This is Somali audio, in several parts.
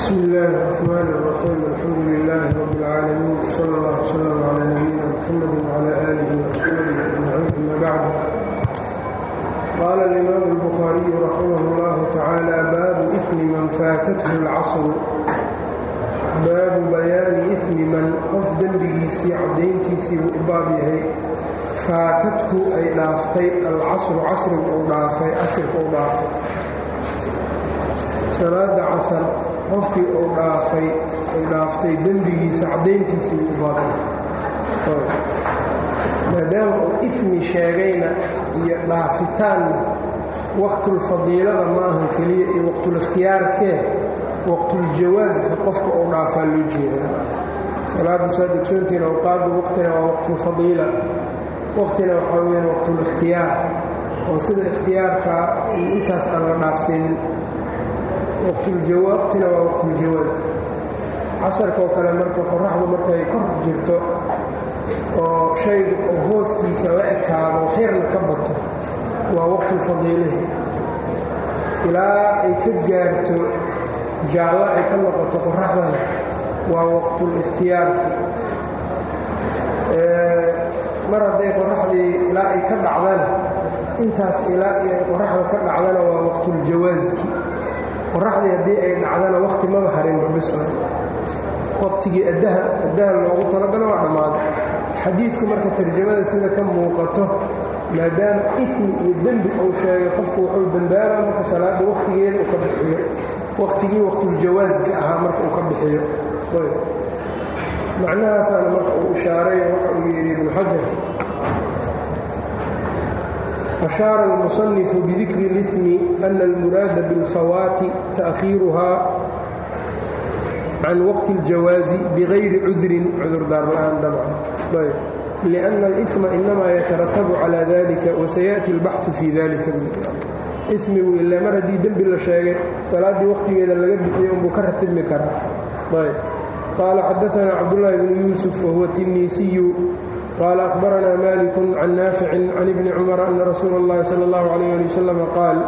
bsmi illaahi الرxmaan الرaxiim alxamdu lilaahi rab اlcaalamiin wsala اllah wslm cla nabiyina mxamadi wcla aalihi وaصxaabihi ajmaciin ama bacd qaala اlimaam اlbukhaariyu raximah اllahu tacaala baabu ifmi man faatathu اlcasru baabu bayaani ifmi man qof dembigiisii caddayntiisii buu u baab yahay faatatku ay dhaaftay alcasru casriga uu dhaafay casirka u dhaafay salaada casar qofkii uu dhaafay ay dhaaftay dembigiisa caddayntiisii buu u baabay maadaama uu ifmi sheegayna iyo dhaafitaanna waqtulfadiilada ma ahan keliya iyo waqtulikhtiyaarkee waqtuljawaaska qofka uu dhaafaa loo jeedaa salaadu saa degsoontiina awqaadu waqtina waa waqtulfadiila waqtina waxaa weyaan waqtulikhtiyaar oo sida ikhtiyaarkaa intaas aan la dhaafsiinin waqtina waa waqtuljawaas casarkaoo kale marka qoraxdu markay kor jirto oo shaygu oo hooskiisa la ekaado waxyarna ka bato waa waqtulfadiilihi ilaa ay ka gaarto jaallo ay ka noqoto qoraxdana waa waqtulikhtiyaarki mar hadday qoraxdii ilaa ay ka dhacdana intaas ilaa ay qoraxda ka dhacdana waa waqtuljawaaski qoraxdii haddii ay dhacdana waqti maba harinba bisla waqtigii addahan loogu talagalo waa dhammaaday xadiidku marka tarjamada sida ka muuqato maadaama ifmi iyo dembi uu sheegay qofku wuxuu dambaaba marka salaada waqtigeeda uu ka bixiyo waqtigii waqtuljawaaska ahaa marka uu ka bixiyo macnahaasaana marka uu ishaaray waxa uu yidhi ibnu xajar أشhاaر المصنف بذikr الإثم أن الmراada بالفawاaت تأkhiiruha can wqت الجawاaز بغayri cudri cudurdaar la'aan dabcan لأن الإثم إنma yترتب عalى ذلika وسيأتي البحث في ذلika migu ila mar haddii dembi la sheegay salaaddii waqtigeeda laga bixiyo unbuu ka ratibmi karaa qال xadaثna cabdاللahi بن يوسف وهو التنيسي qال أخبرنا مالك عن نافع عن ابن cمر أن رsuuل اللhi صلى الله عليه لي وسلم qاaل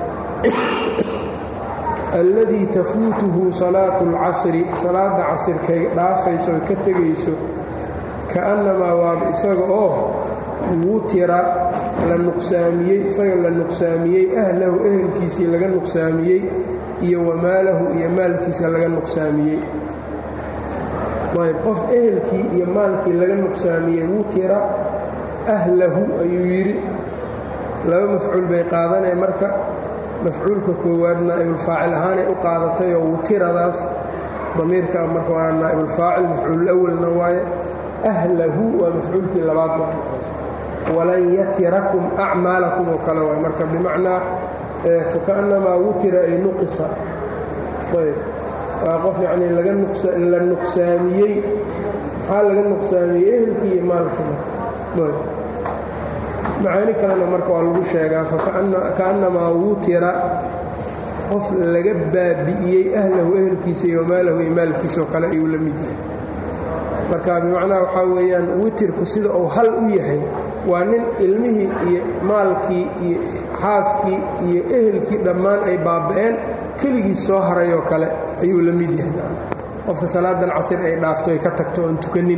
الذي تفuuتهu صلاaة الcaصر salaada casirkay dhaafayso oy ka tegayso kaأنamaa waaba isaga oo wutira la nuqsaamiyey isaga la nuqsaamiyey أhlahu ehelkiisii laga nuqsaamiyey iyo wamaalahu iyo maalkiisa laga nuqsaamiyey ayb qof ehelkii iyo maalkii laga nuqsaamiyey wutira ahlahu ayuu yidhi laba mafcuul bay qaadanaya marka mafcuulka koowaad naa'ibulfaacil ahaanay u qaadatayoo wutiradaas damiirka marka waa naa'ibulfaacil mafcuululawalna waaye ahlahu waa mafcuulkii labaad walan yatirakum acmaalakum oo kale waay marka bimacnaa fakaannamaa wutira ay nuqisa ayb waa qof yacnii la nuqsaamiyey maxaa laga nuqsaamiyey ehelkii iyo maalkii macaani kalena marka waa lagu sheegaa faka'annamaa wutira qof laga baabi'iyey ahlahu ehelkiisa iyo maalahu iyo maalkiisaoo kale ayuu la mid yahay marka bimacnaha waxaa weeyaan witirku sida uu hal u yahay waa nin ilmihii iyo maalkii iyo xaaskii iyo ehelkii dhammaan ay baaba'een keligii soo harayoo kale ayuu la mid yahay qofka salaadan casir ay dhaafto ay ka tagto oon tukanin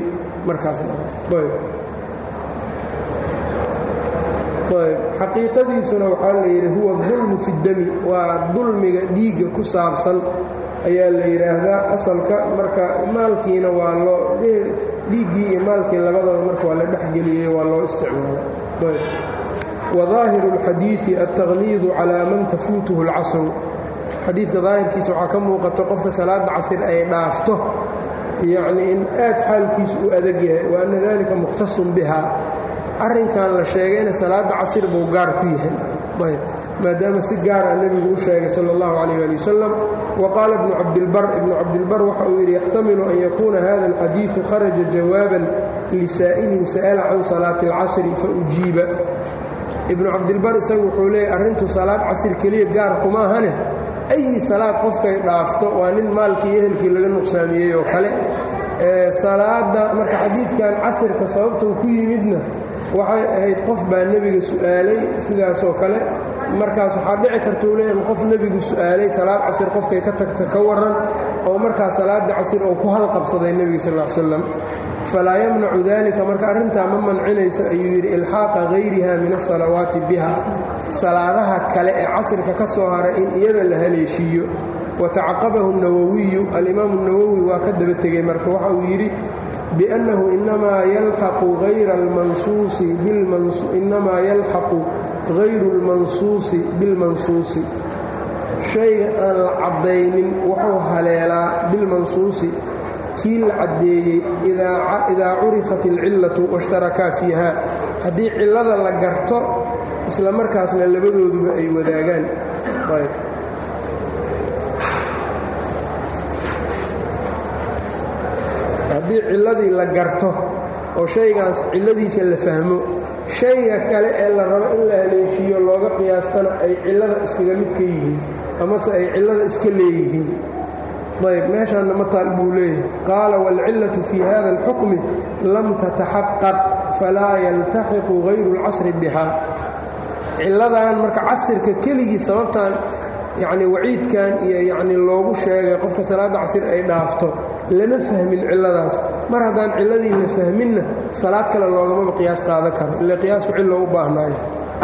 markaasxaqiiqadiisuna waxaa la yidhi huwa dulmu fi dami waa dulmiga dhiigga ku saabsan ayaa la yidhaahdaa asalka marka maalkiina waa loo dhiiggii iyo maalkii labadaba marka waa la dhexgeliyey waa loo isticmaalay wadaahiru اlxadiidi altaqliidu calaa man tafuutuhu اlcasru xadiidka daahirkiisa waxaa ka muuqato qofka salaada casir ay dhaafto yacnii in aad xaalkiisu u adag yahay wa anna dalika mukhtasun biha arrinkan la sheegayna salaada casir buu gaar ku yahay maadaama si gaara nebigu u sheegay sala اllahu calayh ali wasalam wa qaala ibnu cabdilbar ibnu cabdilbar waxa uu yidhi yaxtamilu an yakuuna hada alxadiidu kharaja jawaaban lisaa'ilin sa'ala can salaati اlcasri faujiiba ibnu cabdilbar isagu wuxuu leeyahy arrintu salaad casir keliya gaar kuma ahane ayi salaad qofkay dhaafto waa nin maalkii ehelkii laga nuqsaamiyey oo kale salaada marka xadiidkan casirka sababtuu ku yimidna waxay ahayd qof baa nebiga su'aalay sidaasoo kale markaas waxaa dhici kartuu le in qof nebigu su'aalay salaad casir qofkay ka tagta ka waran oo markaa salaada casir oo ku halqabsaday nebiga sal l slam falaa yamnacu dalika marka arrintaa ma mancinayso ayuu yidhi ilxaaqa hayriha min asalawaati biha salaadaha kale ee casirka ka soo haray in iyada la haleeshiiyo watacaqabahu nawowiyu alimaamu nawowi waa ka daba tegey marka waxa uu yidhi biannahu inamaa yalxaqu hayra almansuusi inamaa yalxaqu hayru اlmansuusi bilmansuusi shayga aan la caddaynin wuxuu haleelaa bilmansuusi kii la caddeeyey idaa curifat alcillatu washtarakaa fiiha haddii cillada la garto isla markaasna labadooduba ay wadaagaan haddii cilladii la garto oo shaygaas cilladiisa la fahmo shayga kale ee la rabo in la haleeshiiyo looga qiyaastana ay cillada iskaga mid ka yihiin amase ay cillada iska leeyihiin ayb meeshaanna ma taal buu leeyahay qaala waalcillatu fii hada alxukmi lam tataxaqaq falaa yaltaxiqu hayru اlcasri bihaa cilladan marka casirka keligii sababtan yacni waciidkan iyo yacni loogu sheegay qofka salaadda casir ay dhaafto lama fahmin cilladaas mar haddaan cilladii la fahminna salaad kale loogamaba qiyaas qaadan karo ila qiyaasku cillo u baahnaayo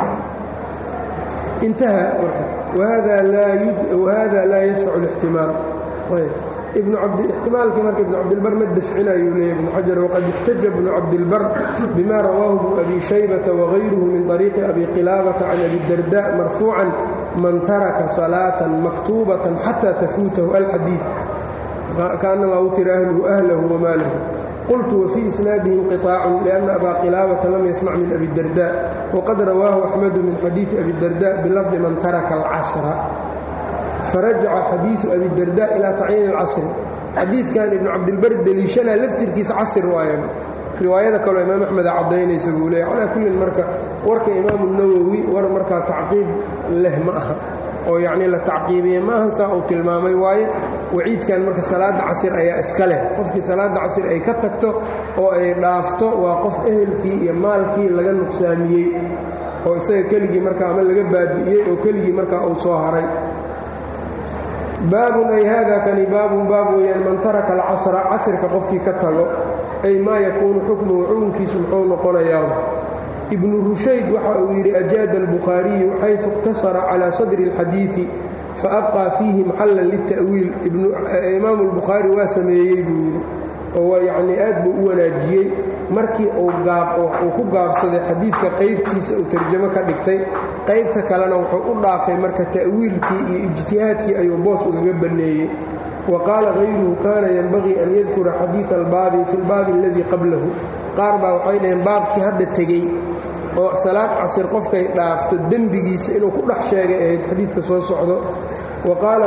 intaha marka wahada laa yadfacu اlاxtimaal ixtimaalkii marka ibnu cabdilbar ma dafcinayuu leeya ibnu xajar waqad ixtaja ibnu cabdilbar bima rawaahu bnu abi shaybata wagayruhu min طariiqi abi qilaabata can abi darda marfuucan man taraka salaatan maktuubatan xataa tafuutahu alxadiid kaanamaa utira ahluhu ahlahu wamaalahu qultu wafii isnaadihi inqiطaacun lianna abaa qilaabata lam yasmac min abi darda waqad rawaahu axmedu min xadiidi abi darda bilafdi man taraka alcasra farajaca xadiiu abidarda ilaa tacyiini اlcasri xadiidkan ibnu cabdilbar deliishanaa laftirkiisa casir waayan riwaayada kaloo imaam axmeda caddaynaysa buu leeya calaa kullin marka warka imaamu nawowi war markaa tacqiib leh ma aha oo yacnii la tacqiibiye ma aha saa uu tilmaamay waaye waciidkan marka salaadda casir ayaa iska leh qofkii salaadda casir ay ka tagto oo ay dhaafto waa qof ehelkii iyo maalkii laga nuqsaamiyey oo isaga keligii marka ama laga baabi'iyey oo keligii markaa uu soo haray baabun ay haada kani baabun baab weeyaan man taraka alcasra casirka qofkii ka tago ay maa yakuunu xukmuhu xukunkiisu muxuu noqonayaa ibnu rushayd waxa uu yidhi ajaada albukhaariyu xayثu اqtasara calى sadri اlxadiiثi faabqaa fiihi maxallan lita'wiil imaamu اlbukhaari waa sameeyey buu yidhi oo yacnii aad buu u wanaajiyey markii uu ku gaabsaday xadiidka qaybtiisa uu tarjamo ka dhigtay qaybta kalena wuxuu u dhaafay marka ta'wiilkii iyo ijtihaadkii ayuu boos ugaga banneeyey wa qaala hayruhu kaana yenbagii an yadkura xadiida albaabi fi lbaabi aladii qablahu qaar baa waxay dhaheen baabkii hadda tegey oo salaad casir qofkay dhaafto dembigiisa inuu ku dhex sheegay ahayd xadiidka soo socdo wa qaala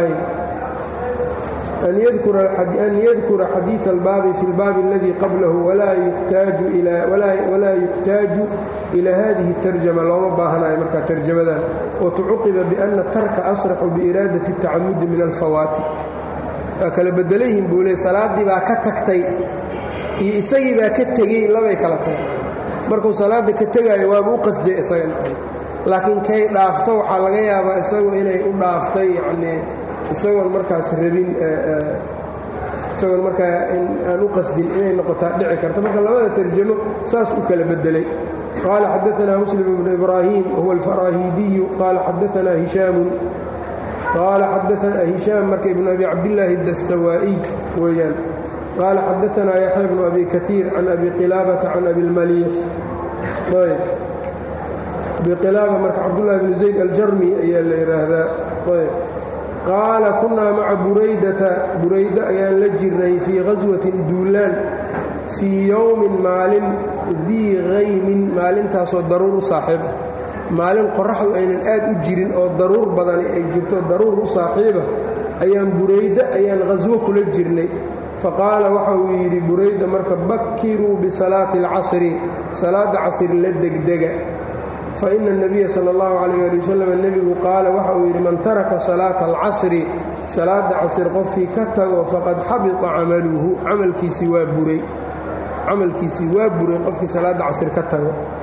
an yadkura xadiiث اlbaabi fi اlbaabi اladii qablahu walaa yuxtaaju ila hadihi الtarjama looma baahanayo markaa tarjamadan watucuqiba biأna tarka asraxu biiraadaةi الtacamudi min alfawaati waa kala bedelayihin buu le salaaddii baa ka tagtay iyo isagii baa ka tegey labay kala tahay markuu salaadda ka tegaayo waaba u qasday isaga laakiin kay dhaafto waxaa laga yaabaa isagu inay u dhaaftay yanii isagoon markaas rabin isagoon markaa aan u qasdin inay noqotaa dhici karta marka labada tarjamo saas u kala bedelay qaala xadaanaa muslim ibnu ibraahim wahuwa alfaraahiidiyu qaala xadaanaa hishaamun qaala xadaanaa hishaam marka ibnu abi cabdillaahi dastawaa'iy weeyaan qaala xadaanaa yaxya bnu abi kaiir can abi qilaabata can abi lmaliix ayb abi qilaaba marka cabdullahi bnu zayd aljarmi ayaa la yidhaahdaa ayb qaala kunnaa maca buraydata burayda ayaan la jirnay fii khaswatin duulaan fii yowmin maalin dii haymin maalintaasoo daruur u saaxiib ah maalin qoraxdu aynan aad u jirin oo daruur badani ay jirto daruur u saaxiiba ayaan burayda ayaan khaswo kula jirnay faqaala waxa uu yidhi burayda marka bakkiruu bisalaati alcasri salaadda casr la degdega faina اnabiya sal اllahu calayh ali wasalam nebigu qaala waxa uu yidhi man taraka salaata alcasri salaadda casir qofkii ka tago faqad xabita camaluhu camalkiisii waa buray camalkiisii waa buray qofkii salaadda casir ka tago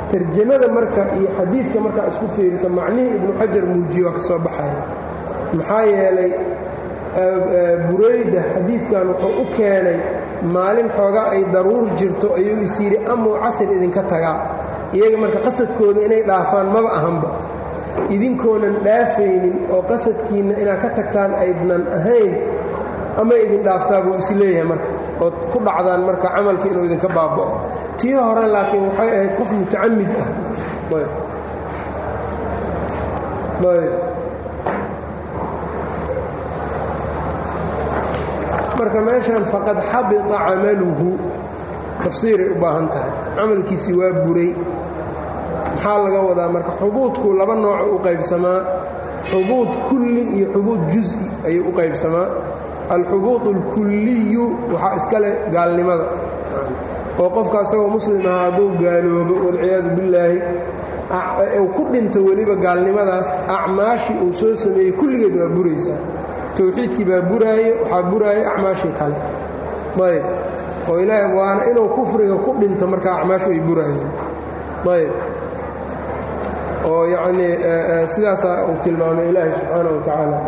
tarjamada marka iyo xadiidka markaa isku fiirisa macnihii ibnu xajar muujiye waa ka soo baxaya maxaa yeelay burayda xadiidkan wuxuu u keenay maalin xoogaa ay daruur jirto ayuu is yidhi amuu casir idinka tagaa iyaga marka qasadkooda inay dhaafaan maba ahanba idinkoonan dhaafaynin oo qasadkiinna inaad ka tagtaan aydnan ahayn ama idin dhaaftaa buu is leeyahay marka ood ku dhacdaan marka camalka inuu idinka baaba'o tii hore laakiin waxay ahayd qof mutacamid ah marka meeshan faqad xabita camaluhu tafsiiray u baahan tahay camalkiisii waa buray maxaa laga wadaa marka xubuudku laba nooco u qaybsamaa xubuud kulli iyo xubuud juز'i ayuu u qaybsamaa alxubuud اlkulliyu waxaa iska leh gaalnimada oo qofka isagoo muslim aha hadduu gaaloobo walciyaadu billaahi uu ku dhinto weliba gaalnimadaas acmaashii uu soo sameeyey kulligeed waa buraysaa towxiidkii baa buraaye waxaa buraaya acmaashii kale ayb oo ilaahi waana inuu kufriga ku dhinto markaa acmaashu ay buraayeen ayb oo yacnii sidaasaa uu tilmaamay ilaahi subxaana wa tacaala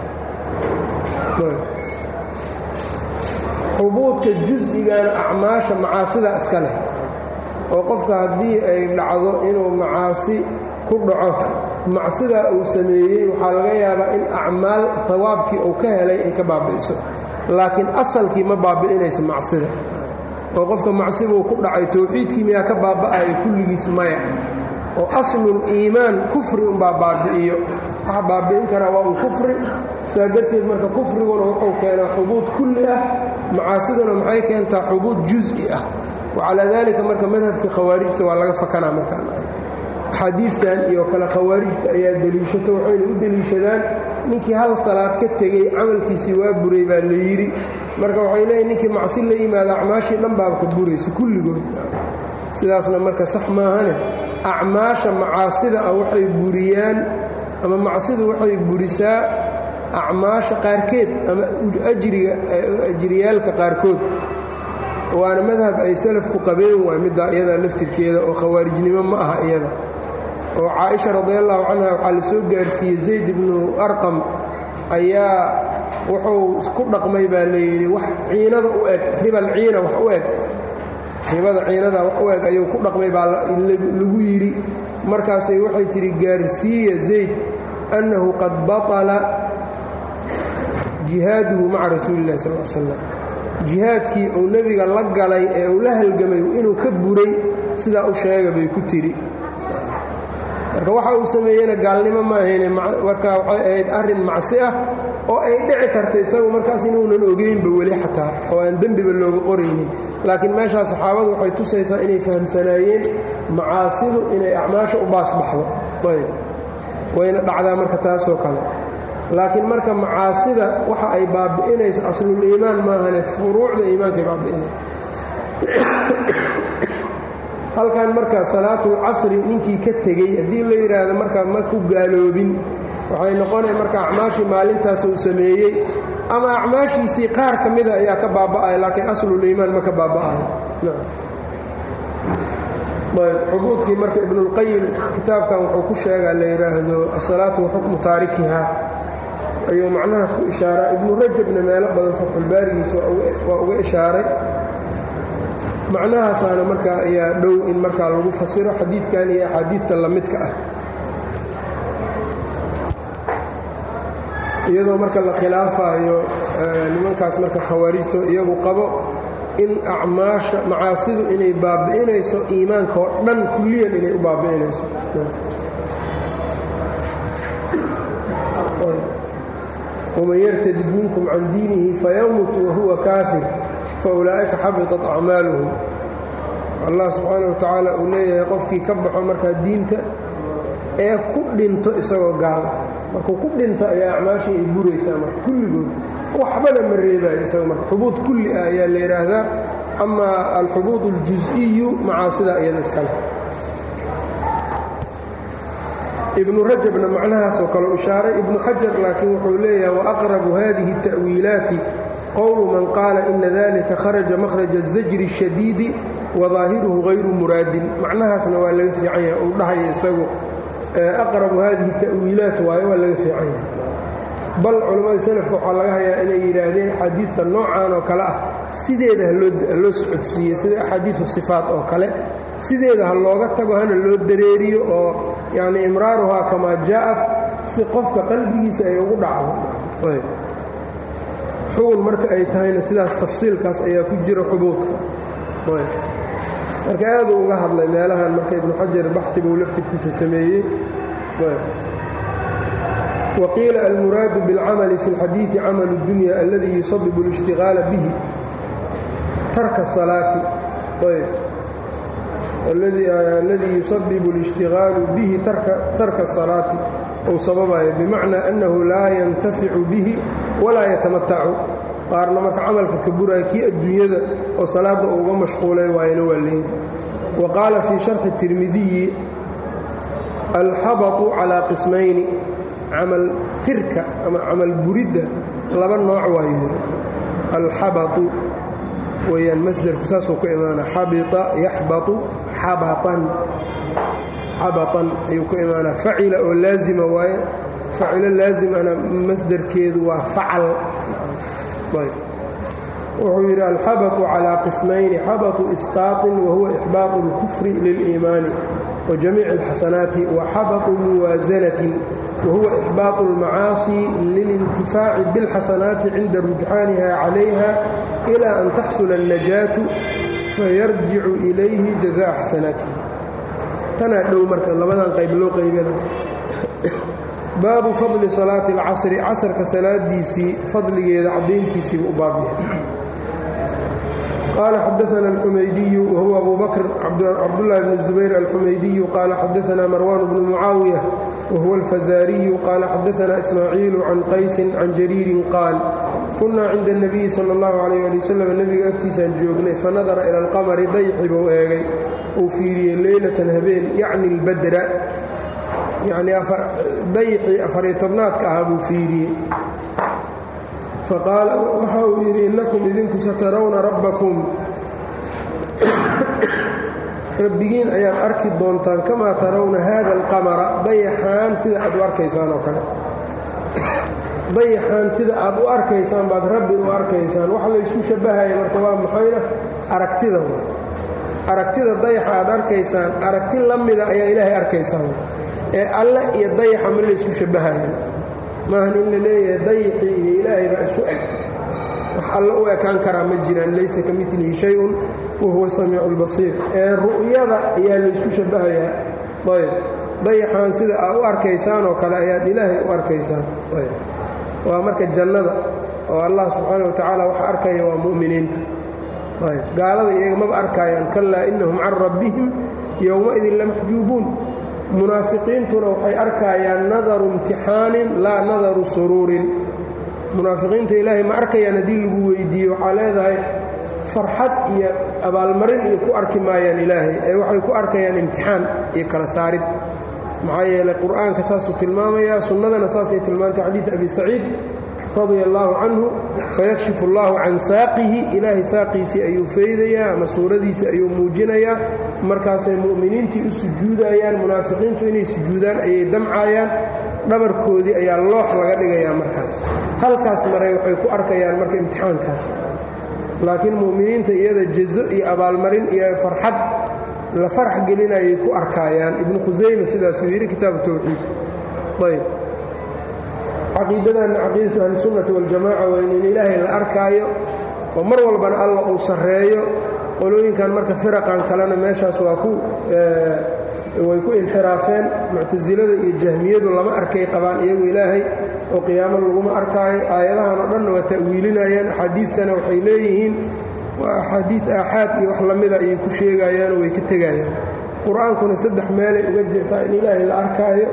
xubuudka jus'igana acmaasha macaasida iska leh oo qofka haddii ay dhacdo inuu macaasi ku dhaco macsidaa uu sameeyey waxaa laga yaabaa in acmaal hawaabkii uu ka helay ay ka baabi'iso laakiin asalkii ma baabi'inayso macsida oo qofka macsibuu ku dhacay towxiidkii miyaa ka baaba'aya kulligiis maya oo aslul iimaan kufri unbaa baabi'iyo waxa baabi'in karaa waa un kufri saa darteed marka kufriguna wuxuu keenaa xubuud kulli ah macaasiduna maxay keentaa xubuud jus'i ah wacalaa daalika marka madhabkii khawaarijta waa laga fakanaa markaan axaadiidtan iyo kale khawaarijta ayaa deliishata waxayna u deliishadaan ninkii hal salaad ka tegey camalkiisii waa buray baa la yidhi marka waxay leeyihin ninkii macsi la yimaada acmaashii dhan baaba ka buraysa kulligood sidaasna marka sax maahane acmaasha macaasida ah waxay buriyaan ama macsidu waxay burisaa acmaasha qaarkeed ama ajriga ajriyaalka qaarkood waana madhab ay salafku qabeen waay middaa iyadaa laftirkeeda oo khawaarijnimo ma aha iyada oo caaisha radiallahu canha waxaa la soo gaarsiiyey zayd ibnu arqam ayaa wuxuu ku dhaqmay baa layidhi wax ciinada u eg ribal ciina wax u eg ribada ciinada wax u eg ayuu ku dhaqmay baa lagu yidhi markaasay waxay tidhi gaarsiiya zayd annahu qad baطala jihaaduhu maca rasuuli illahi sal l slam jihaadkii uu nebiga la galay ee uu la halgamay inuu ka buray sidaa u sheega bay ku tidhi marka waxa uu sameeyeyna gaalnimo ma ahayne marka waxay ahayd arrin macsi ah oo ay dhici karta isagu markaas inuunan ogeynba weli xataa oo aan dembiba looga qoraynin laakiin meeshaa saxaabadu waxay tusaysaa inay fahamsanaayeen macaasidu inay acmaasha u baasbaxdo ayb wayna dhacdaa marka taasoo kale laakiin marka macaasida waxa ay baabi'inayso aslul iimaan maahane furuucda iimaankay baabi'inaysa halkan marka salaatul casri ninkii ka tegey haddii la yidhaahdo marka ma ku gaaloobin waxay noqonaya marka acmaashii maalintaas uu sameeyey ama acmaashiisii qaar ka mida ayaa ka baaba'aya laakiin aslul iimaan ma ka baaba'ayo xubuudkii marka ibnulqayim kitaabkan wuxuu ku sheegaa la yidhaahdo asalaatu waxukmu taarikiha ayuu macnahaas ku ishaaraa ibnu rajabna meelo badan fatxulbaarigiisa waa uga ishaaray macnahaasaana markaa ayaa dhow in markaa lagu fasiro xadiidkan iyo axaadiidta lamidka ah iyadoo marka la khilaafayo nimankaas marka khawaarijto iyagu qabo in acmaasha macaasidu inay baabi'inayso iimaanka oo dhan kulliyan inay u baabi'inayso wman yartadid minkum can diinihi fayamut wahuwa kaafir faulaa'ika xabiطat acmaaluhum allah subxaana wa tacaala uu leeyahay qofkii ka baxo markaa diinta ee ku dhinto isagoo gaal ah markuu ku dhinto ayaa acmaashii ay buraysaa marka kulligood waxbana ma reebaayo isaga marka xubuud kulli ah ayaa la yidhaahdaa ama alxubuud اljuز'iyu macaasida iyada iskale ibnu rajabna macnahaasoo kale u ishaaray ibnu xajar laakiin wuxuu leeyahay waaqrabu hadihi التa'wiilaati qowlu man qaala ina dalika kharaja makhraja الzajri الshadiidi wadaahiruhu hayru muraadin macnahaasna waa laga fiican yahay uu dhahaya isagu aqrabu haadihi ta'wiilaat waayo waa laga fiican yahay bal culammada selafka waxaa laga hayaa inay yidhaahdeen axaadiidta noocan oo kale ah sideeda haloo socodsiiye sida axaadiidu sifaat oo kale sideeda ha looga tago hana loo dareeriyo oo yacni imraaruhaa kamaa jaa'at si qofka qalbigiisa ay ugu dhacdo xugun marka ay tahayna sidaas tafsiilkaas ayaa ku jira xubuudka marka aaduu uga hadlay meelahan marka ibnu xajar baxi buu laftirkiisa sameeyey waqiila almuraadu biاlcamali fi اlxadiiثi camal اdunya aladii yusabibu اlاshtigaala bihi tarka salaati aladii yusabibu اlاshtigaalu bihi tarka salaati ou sababayo bimacnaa annahu laa yantaficu bihi walaa yatamatacu qaarna marka camalka ka buraya kii adduunyada oo salaadda uga mashquulay waayana waa leeyihi wa qaala fii sharxi tirmidiyi alxabatu calaa qismayni camal tirka ama camal buridda laba nooc waayu yiri alxabatu weyaan masderku saasuu ku imaana xabita yaxbatu xabatan xabatan ayuu ku imaanaa facila oo laazima waaye facilo laazimana masderkeedu waa facal wuxuu yidhi alxabatu calaa qismayni xabatu isqaaطin wahuwa ixbaaqu اlkufri liliimaani wa jamiici اlxasanaati wa xabatu muwaasanatin wahuwa ixbaaqu اlmacaasi lilintifaaci biاlxasanaati cinda rujxaaniha calayha ilaa an taxsula الnajaatu fayarjicu ilayhi jazaءa xasanaatihi tanaa dhow marka labadan qayb loo qaybana baabu fadli salaati اlcasri casrka salaadiisii fadligeeda caddayntiisiibu u baab yahay qaala xadaana alxumaydiyu wahuwa abu bakr cabdullahi bn zubayr alxumaydiyu qaala xadaana marwan bnu mucaawiya wahuwa alfazaariyu qaala xadaana ismaaciilu can qaysin can jariirin qaal kunaa cinda اnabiyi sal اllahu alayh ali wasalam nebiga agtiisaan joognay fanadara ila alqamari dayxi buu eegay uu fiiriyey leylatan habeen yacni اlbadra yacnii dayxii afariyo tobnaadka ahaa buu fiiriyey faqaala waxa uu yidhi innakum idinku satarawna rabbakum rabbigiin ayaad arki doontaan kamaa tarawna haada alqamara dayaxaan sida aad u arkaysaan oo kale dayaxaan sida aad u arkaysaan baad rabbi u arkaysaan waxa laysku shabbahaya marka waa maxayna aragtida aragtida dayaxa aad arkaysaan aragti la mida ayaa ilaahay arkaysaan ee alle iyo dayaxa ma laysku shabbahayaan maahan in la leeyahay dayaxii iyo ilaahay baa isu eg wax alle u ekaan karaa ma jiraan laysa ka milihi shay-un wahuwa samiicu lbasiir ee ru'yada ayaa laysku shabbahayaa ayb dayaxaan sida aad u arkaysaan oo kale ayaad ilaahay u arkaysaan ayb waa marka jannada oo allah subxaana wa tacaala waxa arkaya waa mu'miniinta ayb gaalada iyaga maba arkaayaan kallaa innahum can rabbihim yowmaidin lamaxjuubuun munaafiqiintuna waxay arkaayaan nadaru imtixaanin laa nadaru suruurin munaafiqiinta ilaahay ma arkayaan haddii lagu weydiiye waxaa leedahay farxad iyo abaalmarin iyo ku arki maayaan ilaahay ee waxay ku arkayaan imtixaan iyo kala saarid maxaa yeelay qur'aanka saasuu tilmaamayaa sunnadana saasay tilmaantay xadiid abi saciid radia allaahu canhu fayakshifu allaahu can saaqihi ilaahay saaqiisii ayuu faydayaa ama suuradiisii ayuu muujinayaa markaasay mu'miniintii u sujuudayaan munaafiqiintu inay sujuudaan ayay damcaayaan dhabarkoodii ayaa loox laga dhigayaa markaas halkaas maray waxay ku arkayaan marka imtixaankaas laakiin mu'miniinta iyada jazo iyo abaalmarin iyo farxad la farax gelinayay ku arkaayaan ibnu khusayma sidaasuu yidhi kitaabu tawxiid ayb caqiidadanna caqiidatu ahlisunnati waljamaca waa in ilaahay la arkaayo oo mar walbana alla uu sarreeyo qolooyinkan marka firaqan kalena meeshaas waa ku way ku inxiraafeen muctasilada iyo jahmiyadu lama arkay qabaan iyagu ilaahay oo qiyaamo laguma arkaayo aayadahan oo dhanna waa ta'wiilinayaan axaadiidtana waxay leeyihiin waa axaadiid aaxaad iyo wax lamida ayay ku sheegayaanoo way ka tegayaan qur-aankuna saddex meelay uga jirtaa in ilaahay la arkaayo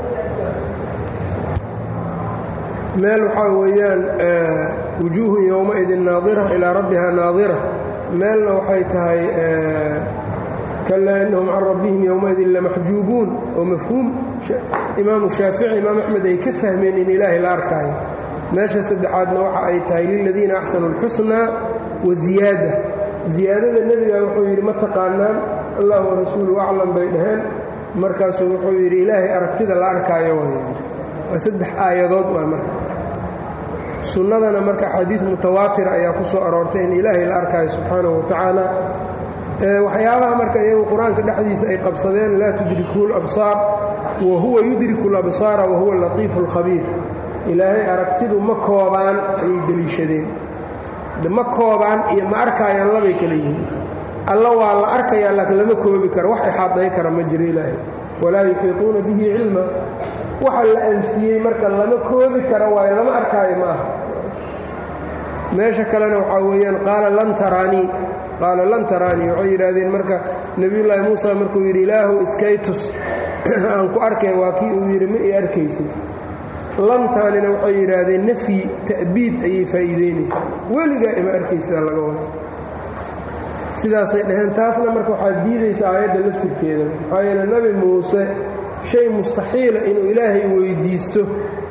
meel waxaa weeyaan wujuuhun yowmaidin naadira ilaa rabbiha naadira meelna waxay tahay kalaa innahum can rabbihim yowmaidin lamaxjuubuun oo mafhuum imaamu shaafici imaam axmed ay ka fahmeen in ilaahay la arkaayo meesha saddexaadna waxa ay tahay liladiina axsanu اlxusnaa wa ziyaada ziyaadada nebiga wuxuu yidhi ma taqaanaan allah warasuulu aclam bay dhaheen markaasuu wuxuu yidhi ilaahay aragtida la arkaayo waa saddex aayadood waa marka sunnadana marka xadiid mutawaatir ayaa ku soo aroortay in ilaahay la arkaayo subxaanahu wa tacaala waxyaabaha marka iyagu qur-aanka dhexdiisa ay qabsadeen laa tudrikuhu labsaar wa huwa yudriku labsaara wa huwa latiifu alkhabiir ilaahay aragtidu ma koobaan ayay deliishadeen ma koobaan iyo ma arkaayaan labay kala yihiin alla waa la arkayaa laakiin lama koobi karo wax ixaaday kara ma jiro ilaahay walaa yuxiituuna bihi cilma waxa la anfiyey marka lama koobi karo waayo lama arkaayo ma aha meesha kalena waxaa weeyaan qaala lan taraanii qaala lan taraanii waxay yidhaahdeen marka nebiyullaahi muusa markuu yidhi ilaahu iskaytus aan ku arkay waa kii uu yidhi ma i arkaysid lantaanina waxay yidhaahdeen nafyi ta'biid ayay faa'iideynaysaa weligaa ima arkaysidaa laga wada sidaasay dhaheen taasna marka waxaad diidaysa aayadda laftirkeeda maxaa yeele nebi muuse shay mustaxiila inuu ilaahay weyddiisto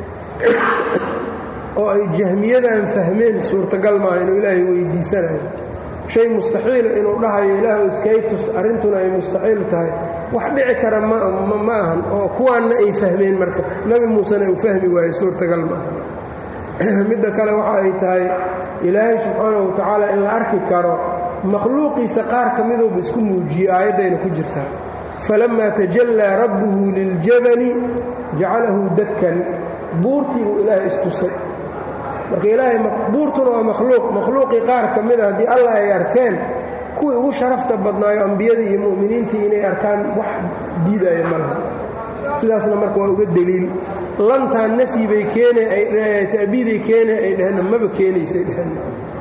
oo ay jahmiyadan fahmeen suurtagal maaha inuu ilaahay weyddiisanayo shay mustaxiila inuu dhahayo ilaahu iskaytus arrintuna ay mustaxiil tahay wax dhici kara ma ahan oo kuwaanna ay fahmeen marka nebi muusena uu fahmi waayo suurtagal maaha midda kale waxa ay tahay ilaahay subxaanahu wa tacaala in la arki karo makhluuqiisa qaar ka midooba isku muujiyey aayaddayna ku jirtaa falammaa tajallaa rabbuhu liljabali jacalahu dakkan buurtii buu ilaahay istusay marka ilaahay buurtuna waa makhluuq makhluuqii qaar ka mida haddii allah ay arkeen kuwii ugu sharafta badnaayo ambiyadii iyo mu'miniintii inay arkaan wax diidaya ma laha sidaasna marka waa uga deliil lantaan nafyi bay keenata'biiday keene ay dheheen maba keenaysay dheheen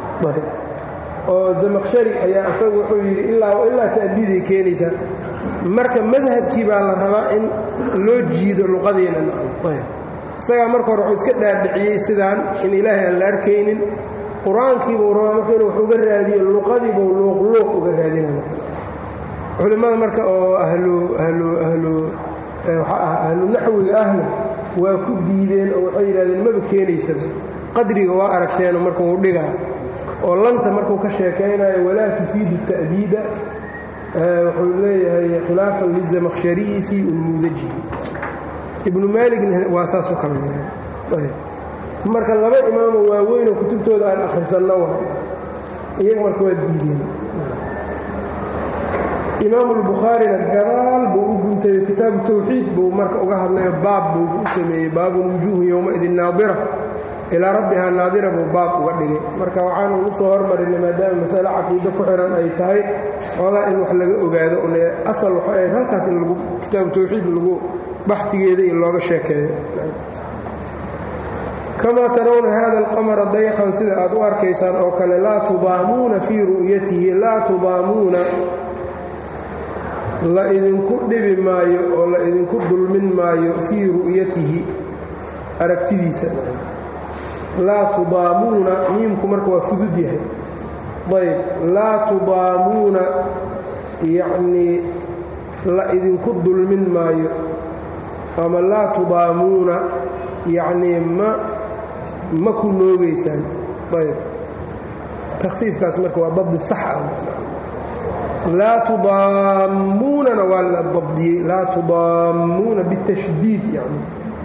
oo zamaqshari ayaa isagu wuxuu yidhi ilaa ilaa ta'biiday keenaysaa marka madhabkii baa la rabaa in loo jiido luqadiina ayb isagaa marka hore wuxuu iska dhaadhiciyey sidaan in ilaahay aan la arkaynin qur-aankiibuu rabaa marka inuu wax uga raadiyo luqadiibuu luuqluuq uga raadina culimmada marka oo ahlu ahlu ahlu waxaa ah ahlu naxwiga ahna waa ku diideen oo waxay yidhahdeen maba keenaysaba qadriga waa aragteenoo marka uu dhigaa oo lanta markuu ka sheekaynayo walaa tufiidu ta'biida wuxuu leeyahay khilaafan lizamakhshariyi fii unmuudajihi ibnu maaligna waa saas u kala marka laba imaamo waaweynoo kutubtooda aan akhrisanno wa iyaga marka waa diideen imaamu albukhaarina gadaal buu u guntayo kitaabu tawxiid buu marka uga hadlayo baab buu u sameeyey baabun wujuuhu yowmaidin naadira ilaa rabbihaa naadira buu baab uga dhigay marka waxaanu ugu soo hormarinay maadaama masale caqiido ku xihan ay tahay xoogaa in wax laga ogaado une asal waxay ahayd halkaas in lagu kitaabu tawxiid lagu baxdigeeda iyo looga sheekeeyo kamaa tarawna hada alqamara dayqan sida aad u arkaysaan oo kale laa tudaamuuna fii ru'yatihi laa tudaamuuna la idinku dhibi maayo oo la idinku dulmin maayo fii ru'yatihi aragtidiisa laa tudaamuuna miimku marka waa fudud yahay ayb laa tudaamuuna yacnii la idinku dulmin maayo ama laa tudaamuuna yacnii ma ma ku noogaysaan ayb takhfiifkaas marka waa dabdi sax ah laa tudaamuunana waa la dabdiyey laa tudaamuuna bitashdiid yani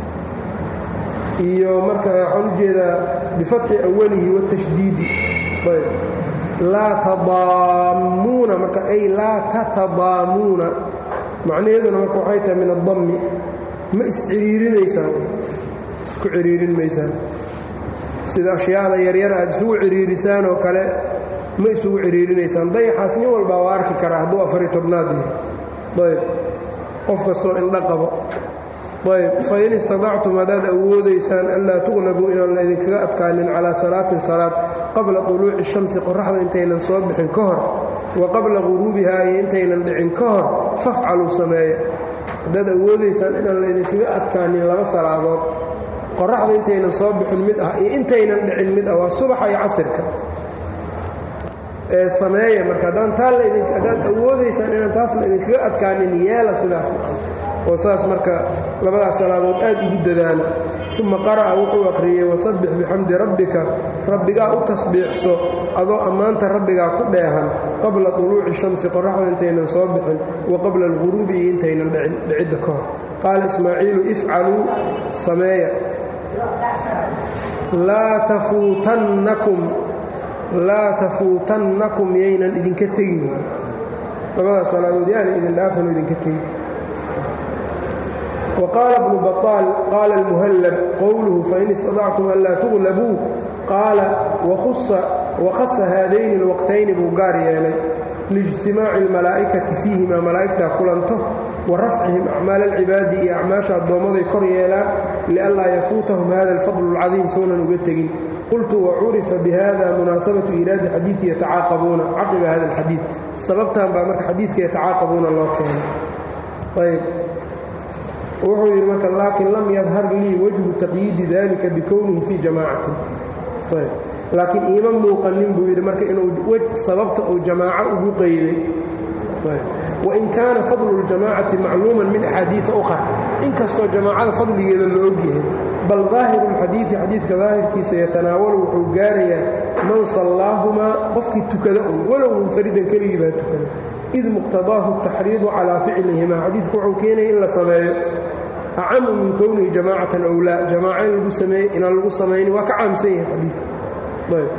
iyo marka waxaan u jeedaa bifatxi awalihi watashdiidi ayb laa tadaamuuna marka ay laa tatadaamuuna macnaheeduna marka waxay tahay min addammi ma isciriirinaysaan isku ciriirin maysaan sida ashyaada yaryar aad isugu ciriirisaan oo kale ma isugu ciriirinaysaan dayaxaas nin walbaa waa arki karaa hadduu afari tobnaad yahay ayb qof kastoo indha qabo ayb fain istadactum haddaad awoodaysaan anlaa tuqnabuu inaan la idinkaga adkaanin calaa salaatin salaad qabla طuluuci shamsi qoraxda intaynan soo bixin ka hor wa qabla quruubihaa iyo intaynan dhicin ka hor fafcaluu sameeya haddaad awoodaysaan inaan la idinkaga adkaanin laba salaadood qoraxda intaynan soo bixin mid ah iyo intaynan dhicin mid ah waa subaxa iyo casirka ee sameeya marka haddaan taa haddaad awoodaysaan inaan taas la idinkaga adkaanin yeela sidaas oo saas marka labadaas salaadood aad ugu dadaala uma qara'a wuxuu akhriyey wasabbix bixamdi rabbika rabbigaa u tasbiixso adoo ammaanta rabbigaa ku dheehan qabla طuluuci shamsi qoraxda intaynan soo bixin wa qabla alghuruubi iyo intaynan dhicidda ka hor qaala ismaaciilu ifcaluu sameeya laa tafuutannakum laa tafuutannakum yaynan idinka tegin labadaas salaadood yaana idin dhaafano idinka tegin وqاaل بن بطاaل qاaل المhلب qwله fain اsتaطacتm anlaa تغلبوu qaala وkhصa haadayni الوqتayni buu gaar yeelay لاجtimaaci الmalaaئkaةi فيihima malaa'igtaa kulanto وarafcihim أcmaal الcibaadi iyo acmaasha addoommaday kor yeelaan لأnlaa yafuutahum hada الفضل الcaظيim sounan uga tegin qultu وcurifa bhada munaasabaة إiraadi xadiiثi yatacaaqabuuna caqiba hada الxadiiث sababtan baa marka xadiidka yatacaaqabuuna loo keenay wuxuu yidhi marka laakin lam yadhar lii wajhu taqyiidi dalika bikownihi fii jamaacatin laakiin iima muuqanin buu yidhi marka inuu sababta uu jamaaco ugu qeyday wain kaana fadlu اljamaacati macluuman min axaadiia ukhar inkastoo jamaacada fadligeeda la ogyahay bal daahiru اlxadiidi xadiidka daahirkiisa yatanaawalu wuxuu gaarayaa man sallaahumaa qofkii tukada un walow munfaridan keligii baa tukada id muqtadaahu taxriidu calaa ficlihima xadiidku wuxuu keenaya in la sameeyo acamu min kownihi jamaacatan ow laa jamaaco in lagu sameeye inaan lagu samayni waa ka caamsan yahay xadiidku ayb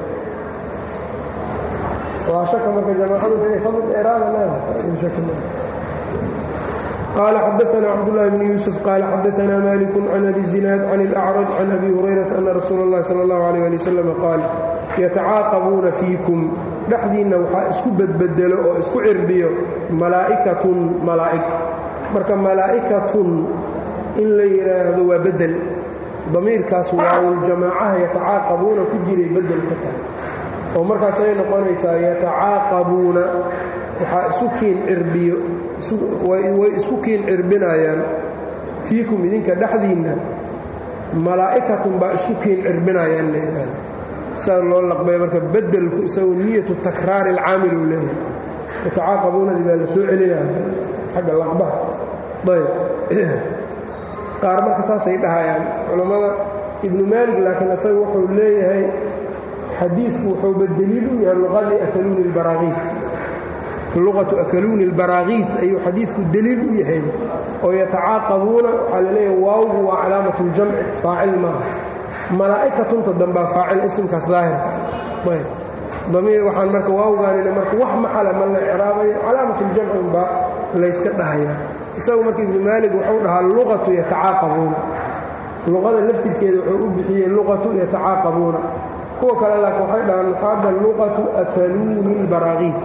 waa shaka marka jamaacadu inay fadl dheeraada leedahay qaala xadaana cabdullaahi bni yuusuf qaala xadaana maaliku can abi zinaad can ilacraj can abi hurayrata ana rasuula اllahi sala اllahu alayh ali wasalam qaal yatacaaqabuuna fiikum dhexdiinna waxaa isku bedbedelo oo isku cirbiyo malaa'ikatun malaa'ig marka malaa'ikatun in la yidhaahdo waa bedel damiirkaas waawuljamaacaha yatacaaqabuuna ku jiray bedel ka tahay oo markaasay noqonaysaa yatacaaqabuuna waxaa isu kiin cirbiyo way isku kiin cirbinayaan fiikum idinka dhexdiinna malaa'ikatun baa isku kiin cirbinayaan la yidhaahdo saa loo laqbay marka bedelku isagu niyatu takraari alcaamil uu leeyahay yatacaaqabuunadii baa la soo celinaya xagga laqbaha ayb qaar marka saasay dhahayaan culammada ibnu maalig laakiin isaga wuxuu leeyahay xadiidku wuxuuba deliil u yahay luqadii akaluuni اlbaraakiid luqatu akaluuni اlbaraakiid ayuu xadiidku deliil u yahayba oo yatacaaqabuuna waxaa la leeyahay waawgu waa calaamat اljamci faacil maaha malaa'ikatunta dambaa faacil isimkaas daahirka ayb damiir waxaan marka waawgaanina marka wax maxala ma la icraabayo calaamat اljamci unbaa layska dhahayaa isagu marka ibnu maalig wuxuu dhahaa luqatu yatacaaqabuuna luqada laftirkeeda wuxuu u bixiyey luqatu yatacaaqabuuna kuwa kale laakiin waxay dhahaan muxaada luqatu akaluuni lbaraakiid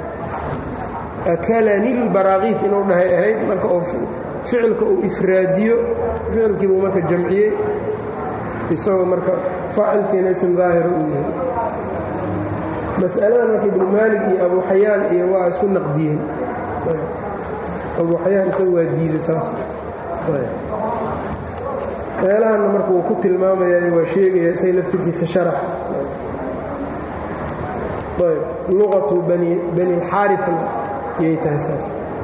akalani lbaraakiid inuu dhahay ahayd marka oo ficilka uu ifraadiyo ficilkiibuu marka jamciyey isagoo marka faacilkiina ism daahira uu yahay mas'aladan marka ibnu maalig iyo abu xayaan iyo waa isku naqdiyeen abu xayaan isagu waa diiday saas meelahanna marka wuu ku tilmaamayaa waa sheegaya isay laftirkiisa sharax ayb luqatu bani bani اlxaarifna yay tahay saas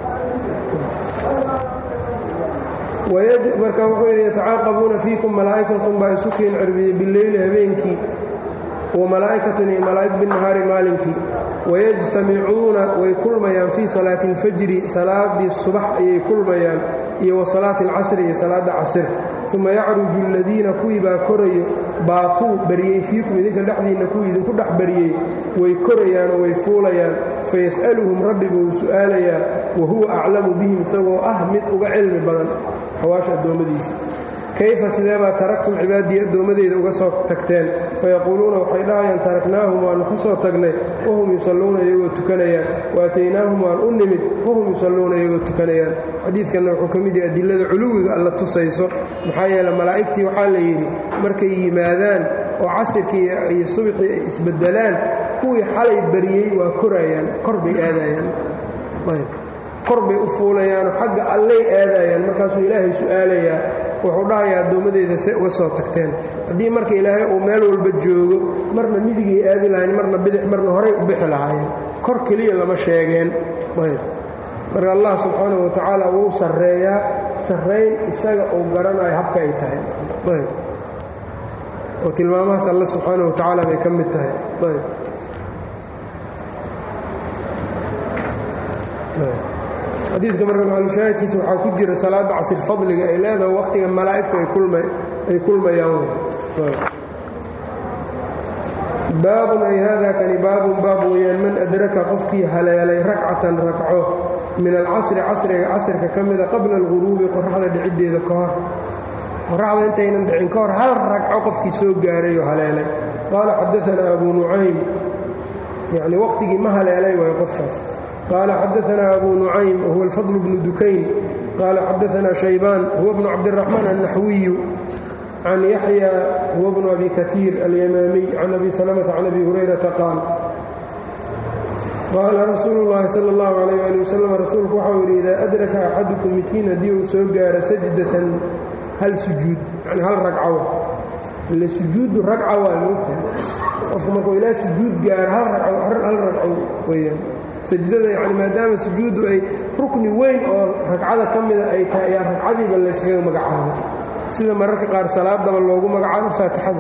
marka wuxuu yidhi yatacaaqabuuna fiikum malaa'ikatun baa isu keen cirbiyey bileyli habeenkii wa malaa'ikatun iyo malaa'ig binnahaari maalinkii wayajtamicuuna way kulmayaan fii salaati اlfajri salaadii subax ayay kulmayaan iyo wa salaati اlcasri iyo salaadda casir uma yacruju aladiina kuwii baa korayo baatuu baryey fiikum idinka dhexdiinna kuwii idinku dhex baryey way korayaanoo way fuulayaan fayas'aluhum rabbi buu su'aalayaa wa huwa aclamu bihim isagoo ah mid uga cilmi badan hawaasha addoommadiisa kayfa sideebaa taraktum cibaadii addoommadeyda uga soo tagteen fayaquuluuna waxay dhahayaan taraknaahum waannu ka soo tagnay wahum yusalluuna iyagoo tukanayaan waataynaahum waan u nimid wahum yusalluuna iyagoo tukanayaan xadiidkanna wuxuu ka mid yahay adilada culuwiga alla tusayso maxaa yeele malaa'igtii waxaa la yidhi markay yimaadaan oo casirkii iyo subxii ay isbeddelaan kuwii xalay baryey waa korayaan kor bay aadayaan kor bay u fuulayaanoo xagga allay aadayaan markaasuu ilaahay su'aalayaa wuxuu dhahayaa addoommadeeda se uga soo tagteen haddii marka ilaahay uu meel walba joogo marna midigay aadi lahayn marna bidix marna horay u bixi lahaayeen kor keliya lama sheegeen ayb marka allah subxaanahu watacaala wuu sarreeyaa sarrayn isaga uu garanayo habka ay tahay ayb oo tilmaamahaas alle subxaanaه wa tacaala bay ka mid tahay ayb xadiidka marka maclushaahidkiisa waxaa ku jira salaadda casir fadliga ay leedahay waqtiga malaa'igtu ay kulmayaan baabun ay haadaa kani baabun baab weeyaan man adraka qofkii haleelay rakcatan rakco min alcasri casriga casrka ka mida qabla alghuruubi qoraxda dhiciddeeda ka hor qoraxda intaynan dhicin ka hor hal ragco qofkii soo gaaray oo haleelay qaala xadaanaa abu nucaym yacni waqtigii ma haleelay waayo qofkaas qaala xadaanaa abu nucaym wahuwa alfadl bnu dukayn qaala xadaanaa shaybaan huwa bnu cabdiraxmaan annaxwiyu can yaxya huwa bnu abi kaiir alyamaamiy can abi salamata can abi hurayrata qaal qaala rasuulu llaahi sala allahu calayh ali wasalam rasuulku waxau yidhi idaa adraka axadukum midkiin haddii uu soo gaaro sajdatan hal sujuud yani hal ragcaw ile sujuudu ragca waa moogtahay qofku markuu ilaa sujuud gaaro hal ragco hal ragco weyaan sajdada yani maadaama sujuuddu ay rukni weyn oo ragcada ka mida ay tahay ayaa ragcadiiba layskaga magacaabo sida mararka qaar salaadaba loogu magacaabo faatixada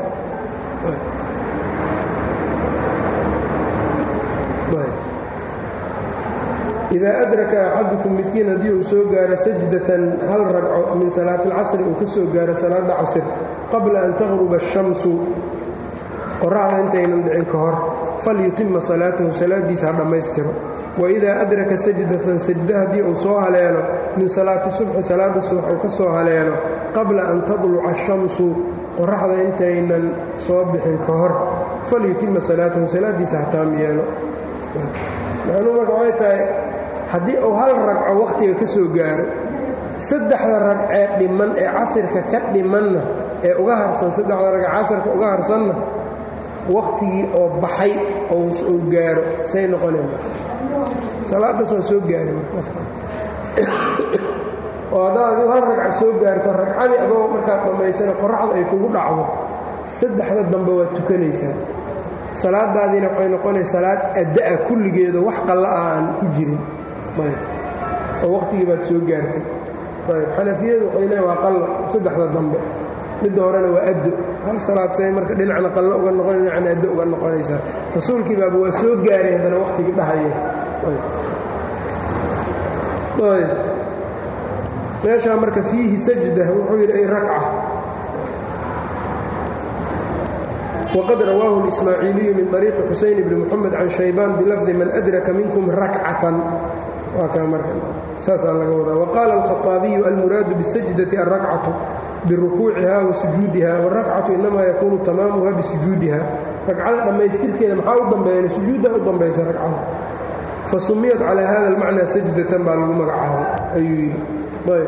idaa adraka axadukum midkiin haddii uu soo gaaro sajdatan hal ragco min salaati alcasri uu ka soo gaaro salaada casr qabla an taqruba ashamsu qoraxda intaynan dhicin ka hor falyutima salaatahu salaadiisa ha dhammaystiro waidaa adraka sajdatan sajda haddii uu soo haleelo min salaati subxi salaada subax uu ka soo haleelo qabla an tadluca ashamsu qoraxda intaynan soo bixin ka hor falyutima salaatahu salaadiisa ha taam yeelo macnuu marka waxay tahay haddii uu hal ragco wakhtiga ka soo gaaro saddexda ragcee dhiman ee casirka ka dhimanna ee uga harsan saddexda ragce casirka uga harsanna wakhtigii oo baxay uu gaaro say noqoneen salaadaas waa soo gaari oo haddaad adigu hal ragca soo gaarto ragcadii adoo markaad dhammaysana qoraxda ay kugu dhacdo saddexda dambe waad tukanaysaa salaadaadiina waxay noqonaysa salaad adda'a kulligeeda wax qalla ah aan ku jirin oo waqtigii baad soo gaartay ayb xanafiyadu waxay leeyn waa qalla saddexda dambe midda horena waa addo hal salaad say marka dhinacna qallo uga noqon dhinacna addo uga noqonaysaa rasuulkii baaba waa soo gaaray haddana waqtigii dhahaya ayb meeshaa marka fiihi sajda wuxuu yidhi ay rakca wqad rawaahu اlismaaciiliyu min طariiqi xusayn bni muxamed can shaybaan bilafdi man adraka minkum rakcatan waa kaa marka saasaa laga wadaa waqaala alkhaطaabiyu almuraadu bisajdati alrakcatu birukuuciha wa sujuudiha wاrakcatu inamaa yakuunu tamaamuha bisujuudiha ragcada dhammaystirkeeda maxaa u dambeeya sujuudda u dambaysa ragcada fasumiyat calaa hada almacnaa sajdatan baa lagu magacaabay ayuu yidhi ayb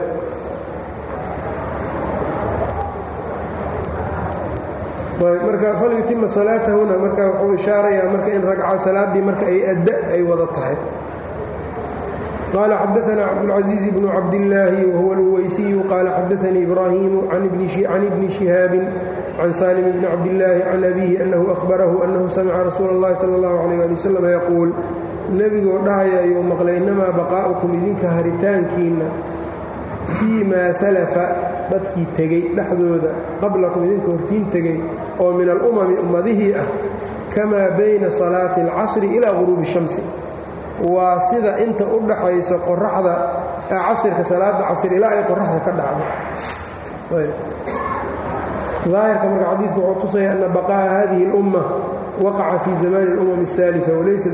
marka falyutima salaatahuna marka wuxuu ishaarayaa marka in ragca salaaddii marka ay adda ay wada tahay qaala xadaanaa cabdulcaزiiz bnu cabdillaahi wahuwa alweysiyu qaala xadaanii ibraahimu can ibni shihaabin can saalim bni cabdillaahi can abiihi annahu ahbarahu annahu samica rasuula اllahi sala اllahu alayh ali wasalam yaquul nebigoo dhahaya ayuu maqlay innamaa baqaa'ukum idinka haritaankiinna fii maa salafa dadkii tegey dhexdooda qablakum idinka hortiin tegey oo min alumami ummadihii ah kamaa bayna salaati alcasri ilaa guruubi shamsi waa sida inta u dhaxayso qoraxda casirka salaada casr ilaa ay qoraxda ka dhacdo daahirka marka xadiidku wuxuu tusaya ana baqaa'a hadihi اlumma waqaca fii zamani اlumam الsaalifa walaysa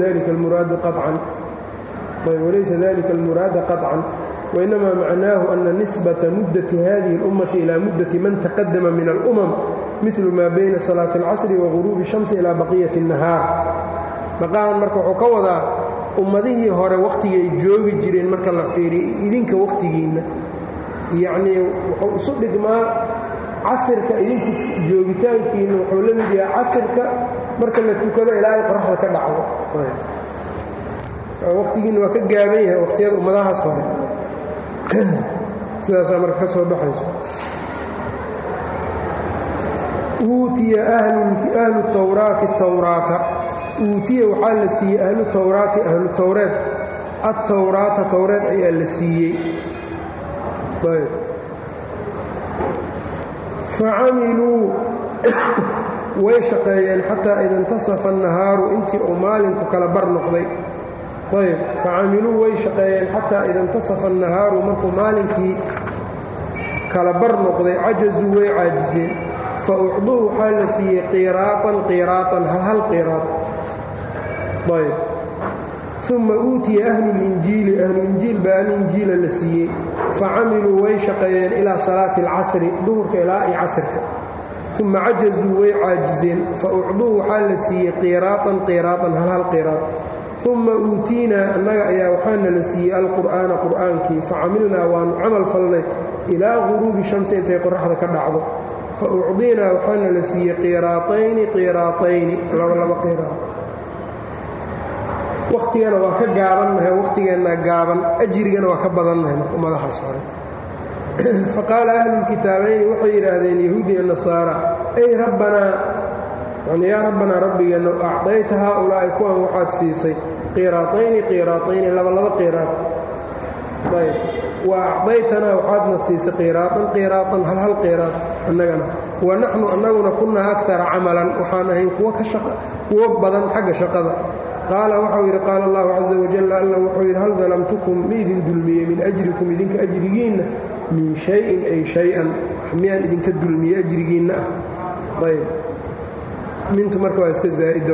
dalika almuraada qaطcan وإنما معناه أن نسبة مدة هذه الأمة إلى مدة من تقدم من الأمم مثل ما بين صلاة العصر وغروب الشمس إلى بقية النهاar بقاhan marka wuxuu ka wadaa ummadihii hore wakhtigay joogi jireen marka la fiiriyo idinka wakhtigiinna yacnii wuxuu isu dhigmaa casirka idinku joogitaankiinna wuxuu la mid yahay casirka marka la tukado ilaa ay qoraxda ka dhacdo wakhtigiinna waa ka gaaban yahay wakhtiyada ummadahaas hore sidaasaa marka ka soo baxayso uutiya ahlu tawraati tawraata uutiya waxaa la siiyey ahlu tawraati ahlu tawreed attawraata tawreed ayaa la siiyey facamiluu way shaqeeyeen xataa ida intasafa annahaaru intii uu maalinku kala bar noqday ayb facamiluu way shaqeeyeen xataa ida intasafa annahaaru markuu maalinkii kala bar noqday cajazuu way caajiseen fa ucduu waxaa la siiyey qiraaan qiraaan halhal qiraad ayb uma uutiya ahlulinjiili ahluinjiil baa alinjiila la siiyey facamiluu way shaqeeyeen ilaa salaati alcasri duhurka ilaa iyo casrka uma cajazuu way caajiseen fa ucduu waxaa la siiyey qiraaan qiraaan halhal qiraad uma uutiinaa annaga ayaa waxaana la siiyey alqur'aana qur'aankii facamilnaa waanu camal falnay ilaa quruubi shamsi intay qoraxda ka dhacdo fa ucdiinaa waxaana la siiyey qiraatayni qiraatayni labalaba qiraad wakhtigana waa ka gaabannahay wakhtigeenna gaaban ajrigana waa ka badannahay marka ummadahaas hore faqaala ahlulkitaabayni waxay yidhaahdeen yahuudi iyo nasaara ay rabbanaa yani yaa rabbanaa rabbigeenna acdayta haaulaa'i kuwan waxaad siisay qiraatayni qiraatayni labalaba qiraad ayb wa acdaytanaa waxaadna siisay qiraaan qiraaan halhal qiraad annagana wa naxnu annaguna kunnaa akara camalan waxaan ahayn kuwo badan xagga shaqada qaala waxau yidhi qaala allahu caza wajal alla wuxuu yidhi hal dalamtukum ma idin dulmiyey min ajrikum idinka ajrigiinna min shayin ay shay-an miyaan idinka dulmiye ajrigiinna ah ayb mintu marka waa iska zaa'ida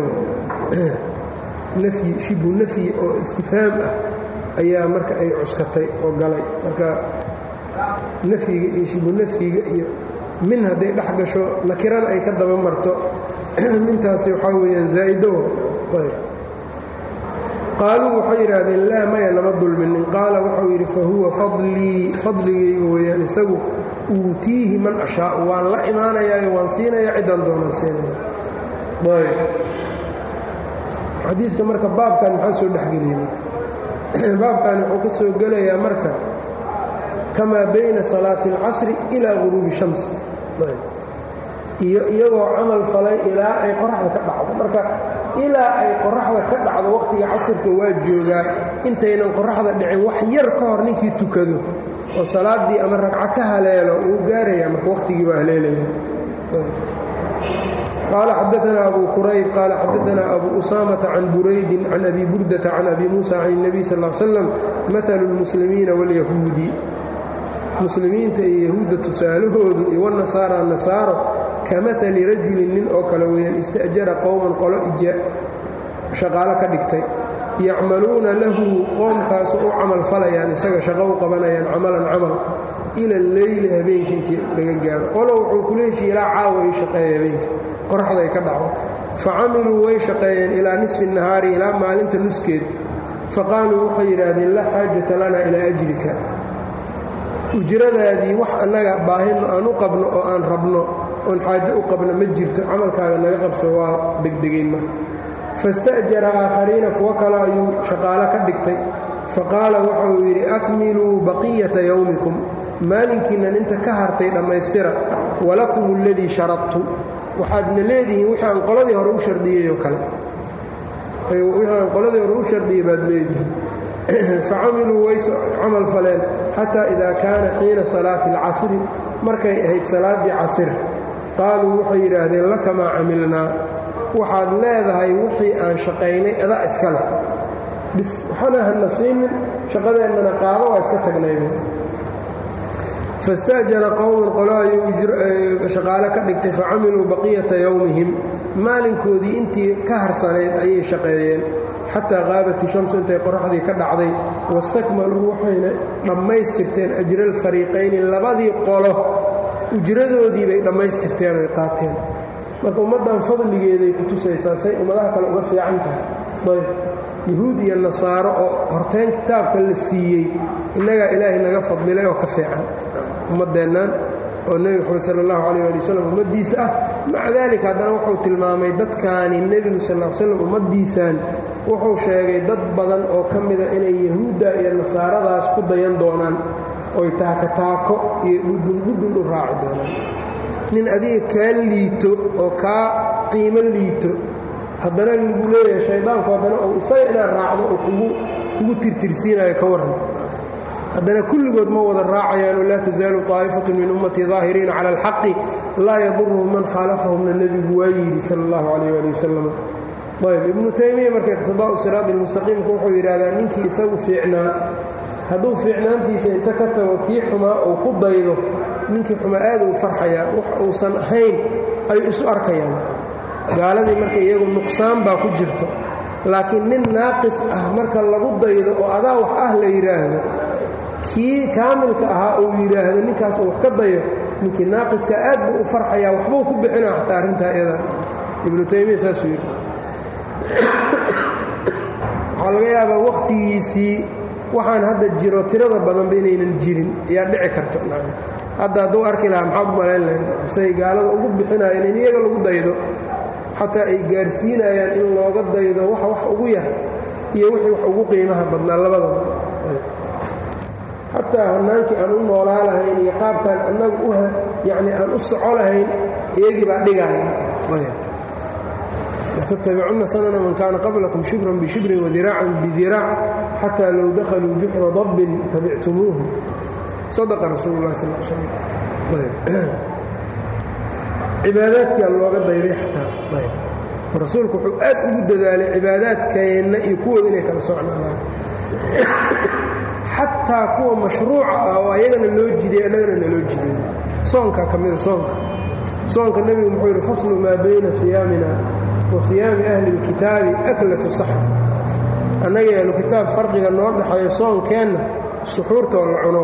nafyi shibu nafyi oo istifhaam ah ayaa marka ay cuskatay oo galay marka nafyiga iyo shibu nafyiga iyo min hadday dhex gasho nakirana ay ka daba marto mintaasi waxaa weeyaan zaa'ido ayb qaaluu waxay yidhaahdeen laa maya lama dulminin qaala wuxuu yidhi fa huwa fadlii fadligayga weeyaan isagu uutiihi man ashaau waan la imaanayaayo waan siinaya ciddaan doonaan siinaya ayb xadiidka marka baabkan maxaa soo dhexgeliyey marka baabkan wuxuu ka soo gelayaa marka kamaa bayna salaati اlcasri ilaa guruubi shamsi iyo iyagoo camal falay ilaa ay qoraxda ka dhacdo marka ilaa ay qoraxda ka dhacdo wakhtiga casirka waa joogaa intaynan qoraxda dhicin wax yar ka hor ninkii tukado oo salaaddii ama ragco ka haleelo wuu gaarayaa marka wakhtigii waa haleelaya qaala xadaanaa abu qurayb qaala xadaanaa abu usaamata can buraydin can abi burdata can abi muusa can الnabiy sal ا l slam maalu اlmuslimiina wاlyahuudi muslimiinta iyo yahuudda tusaalahoodu iyo wanasaara nasaaro kamali rajulin nin oo kale weeyaan ista'jara qowman qolo shaqaalo ka dhigtay yacmaluuna lahu qoomkaasu u camal falayaan isaga shaqo u qabanayaan camalan camal ila leyli habeenka intii laga gaaro qolo wuxuu kula heshiye ilaa caawa ay shaqeeya habeenka qoraxda ay ka dhacdo fa camiluu way shaqeeyeen ilaa nisfi nahaari ilaa maalinta nuskeed faqaaluu waxay yidhaahdeen laa xaajata lana ilaa ajrika ujradaadii wax annaga baahino aan u qabno oo aan rabno oon xaajo u qabno ma jirto camalkaaga naga qabso waa degdegayn marka fasta'jara aakhariina kuwo kale ayuu shaqaalo ka dhigtay faqaala wuxuu yidhi akmiluu baqiyata yowmikum maalinkiinnan inta ka hartay dhammaystira walakum aladii sharadtu waxaadna leedihiin wixii aan qoladii hore u shardiyey oo kale wixii aan qoladii hore u shardiyey baad leedihiin facamiluu way camal faleen xataa idaa kaana xiina salaati alcasri markay ahayd salaaddii casir qaaluu waxay yidhaahdeen laka maa camilnaa waxaad leedahay wixii aan shaqaynay adaa iska leh bis waxana hana siinin shaqadeennana qaado waa iska tagnaybe fasta'jara qowman qolo ayuu shaqaale ka dhigtay facamiluu baqiyata yowmihim maalinkoodii intii ka harsanayd ayay shaqeeyeen xataa qaabat ishamsu intay qoraxdii ka dhacday wastakmaluu waxayna dhammaystirteen ajra alfariiqayni labadii qolo ujradoodii bay dhammaystirteen oy qaateen marka ummaddan fadligeeday ku tusaysaa say ummadaha kale uga fiican tahay ayb yahuud iyo nasaaro oo horteen kitaabka la siiyey innagaa ilaahay naga fadlilay oo ka fiican ummaddeennan oo nebi moxamed sala allahu calayh ali wasalam ummaddiisa ah maca daalika haddana wuxuu tilmaamay dadkaani nebigu sal l slam ummaddiisaan wuxuu sheegay dad badan oo ka mida inay yahuudda iyo nasaaradaas ku dayan doonaan oy taaka taako iyo dhudhundhudhun u raaci doonaan nin adiga kaa liito oo kaa qiimo liito haddana lagu leeyahay shaydaanku haddana uu isaga inaad raacdo oo kugu tirtirsiinayo ka warran haddana kulligood ma wada raacayaanoo laa tasaalu طaa'ifatu min ummatii daahiriina cala alxaqi laa yaduruhum man khaalafahumna nebigu waa yidhi sala اllahu calayh ali wasalam ayb ibnu taymiya marka iqtidaa'u siraadi almustaqiimka wuxuu yidhahdaa ninkii isagu fiicnaa hadduu fiicnaantiisa inta ka tago kii xumaa uu ku daydo ninkii xumaa aad uu farxayaa wax uusan ahayn ayuu isu arkayaan gaaladii marka iyagu nuqsaan baa ku jirto laakiin nin naaqis ah marka lagu daydo oo adaa wax ah la yidhaahdo kii kaamilka ahaa uu yidhaahdo ninkaas uu wax ka dayo ninkii naaqiska aad buu u farxayaa waxbuu ku bixinaa xataa arrintaa iyada ibnu taymiya saasuu yidhi waxaa laga yaabaa wakhtigiisii waxaan hadda jiro tirada badanba inaynan jirin ayaa dhici karto hadda hadduu arki lahaa maxaad u malayn lahayd say gaalada ugu bixinaayeen in iyaga lagu daydo xataa ay gaarsiinayaan in looga daydo waxa wax ugu yar iyo wixii wax ugu qiimaha badnaa labadaba xataa hannaankii aan u noolaa lahayn iyo qaabkaan annaga u yacni aan u soco lahayn iyagii baa dhigaaya latatabicunna sanana man kaana qablakum shibran bishibrin wadiraacan bidiraac xataa low dakhaluu juxra dabbin tabictumuuhu sadaqa rasuulu lah sal slam cibaadaadkaa looga dayday xataa rasuulku wuxuu aad ugu dadaalay cibaadaadkeenna iyo kuwooda inay kala socnaadaan xataa kuwa mashruuca ah oo ayagana loo jiday annagana naloo jiday soonkaa ka mida soonka soonka nebigu muxuu yidhi faslu maa bayna siyaamina wa siyaami ahli اlkitaabi aklatu saxr annaga ahlu kitaab farqiga noo dhexeeyo soonkeenna suxuurtoo la cuno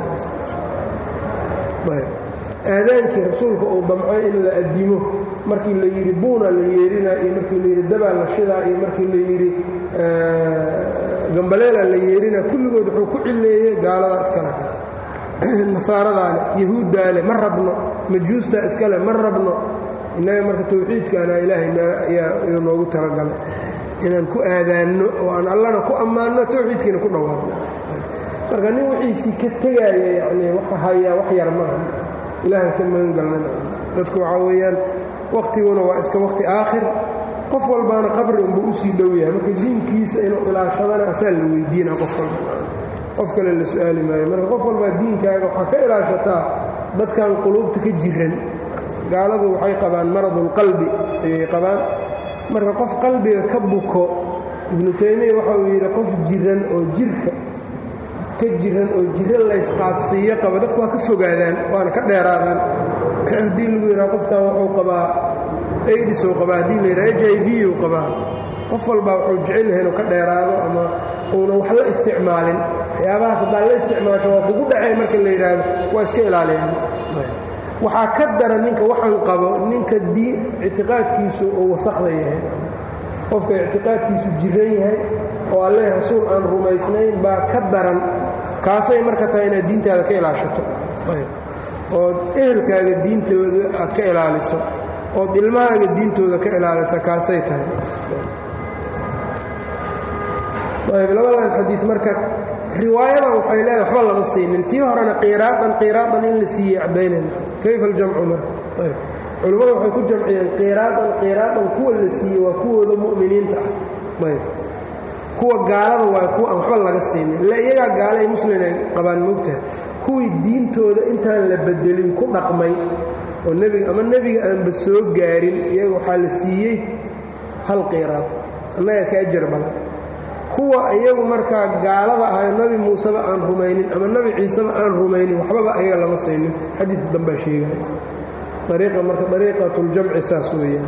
waay aadaankii rasuulka uu damcay in la addimo markii la yidhi buuna la yeerinaa iyo markii la yidhi dabaa la shidaa iyo markii la yidhi gambaleela la yeerinaa kulligood wuxuu ku cileeyey gaaladaa iskale kaas nasaaradaa leh yahuuddaa leh ma rabno majuustaa iskale ma rabno innaga marka tawxiidkaana ilaahay ayaa noogu talagalay inaan ku aadaanno oo aan allana ku ammaanno tawxiidkiina ku dhawaaqno marka nin wixiisii ka tegaaya yani waxa hayaa wax yar maaha ilaahan ka magan galnana dadku waxaa weeyaan wakhtiguna waa iska wakhti aakhir qof walbaana qabri unba usii dhow yahay marka diinkiisa inuu ilaashadana asaa la weydiina qof walba qof kale la su-aali maayo marka qof walbaa diinkaaga waxaa ka ilaashataa dadkan quluubta ka jiran gaaladu waxay qabaan maradulqalbi ayay qabaan marka qof qalbiga ka buko ibnu taymiya waxa uu yidhi qof jiran oo jirka ka jiran oo jiro laysqaadsiiyo qaba dadku waa ka fogaadaan waana ka dheeraadaan haddii lagu yidhaha qofkan wuxuu qabaa aidis uu qabaa haddii la yidhaha h i v uu qabaa qof walbaa wuxuu jecel yahay inuu ka dheeraado ama uuna wax la isticmaalin waxyaabahaas haddaan la isticmaasho waa kugu dhacay marka la yidhaahdo waa iska ilaaliyaan waxaa ka daran ninka waxaan qabo ninka diin ictiqaadkiisu uu wasakda yahay qofka ictiqaadkiisu jiran yahay oo alleh rasuul aan rumaysnayn baa ka daran kaasay marka tahay inaad diintaada ka ilaashato ood ehelkaaga diintooda aad ka ilaaliso ood ilmahaaga diintooda ka ilaalisa kaasay tahay labadan xadiid marka riwaayadan waxay leedahay waxba lama siinin tii horena qiraadan qiraadan in la siiyey caddaynayna kayfa aljamcu marka culimmadu waxay ku jamciyeen qiraadan qiraadan kuwa la siiyey waa kuwooda mu'miniinta ah ayb kuwa gaalada waa kuwa aan waxba laga siinin ila iyagaa gaale ay muslin ay qabaan moogtaha kuwii diintooda intaan la bedelin ku dhaqmay oo nebiga ama nebiga aanba soo gaarin iyaga waxaa la siiyey hal qiraad annaga ka ajar badan kuwa iyagu markaa gaalada ahayo nabi muuseba aan rumaynin ama nabi ciiseba aan rumaynin waxbaba ayaga lama saynin xadiidka dambaa sheegaya ariiqa marka ariiqatuljamci saas weeyaan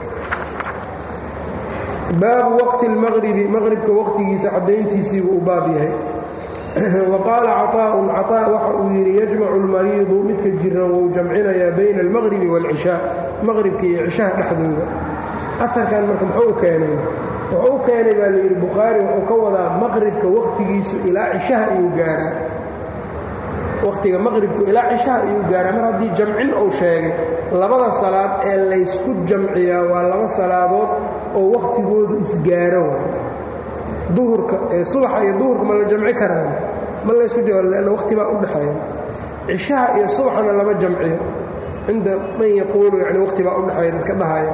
baabu waqti اlmaqribi maqribka waqtigiisa caddayntiisiibuu u baab yahay wa qaala caطaa'un caطaa waxa uu yidhi yajmacu اlmariidu midka jiran wuu jamcinayaa bayna اlmaqribi wاlcishaa maqribka iyo cishaha dhexdooda aarkan marka muxuu u keenay wuxuu u keenay baa layidhi bukhaari wuxuu ka wadaa maqribka wakhtigiisu ilaa cishaha iyuu gaaraa wakhtiga maqribku ilaa cishaha iyuu gaaraa mar haddii jamcin uu sheegay labada salaad ee laysku jamciyaa waa laba salaadood oo wakhtigoodu isgaaro waay duhurka ee subaxa iyo duhurka ma la jamci karaan ma laysku lanna wakhti baa u dhexeeya cishaha iyo subaxna lama jamciyo cinda man yaquulu yani wakhti baa u dhexeeya dadka dhahaya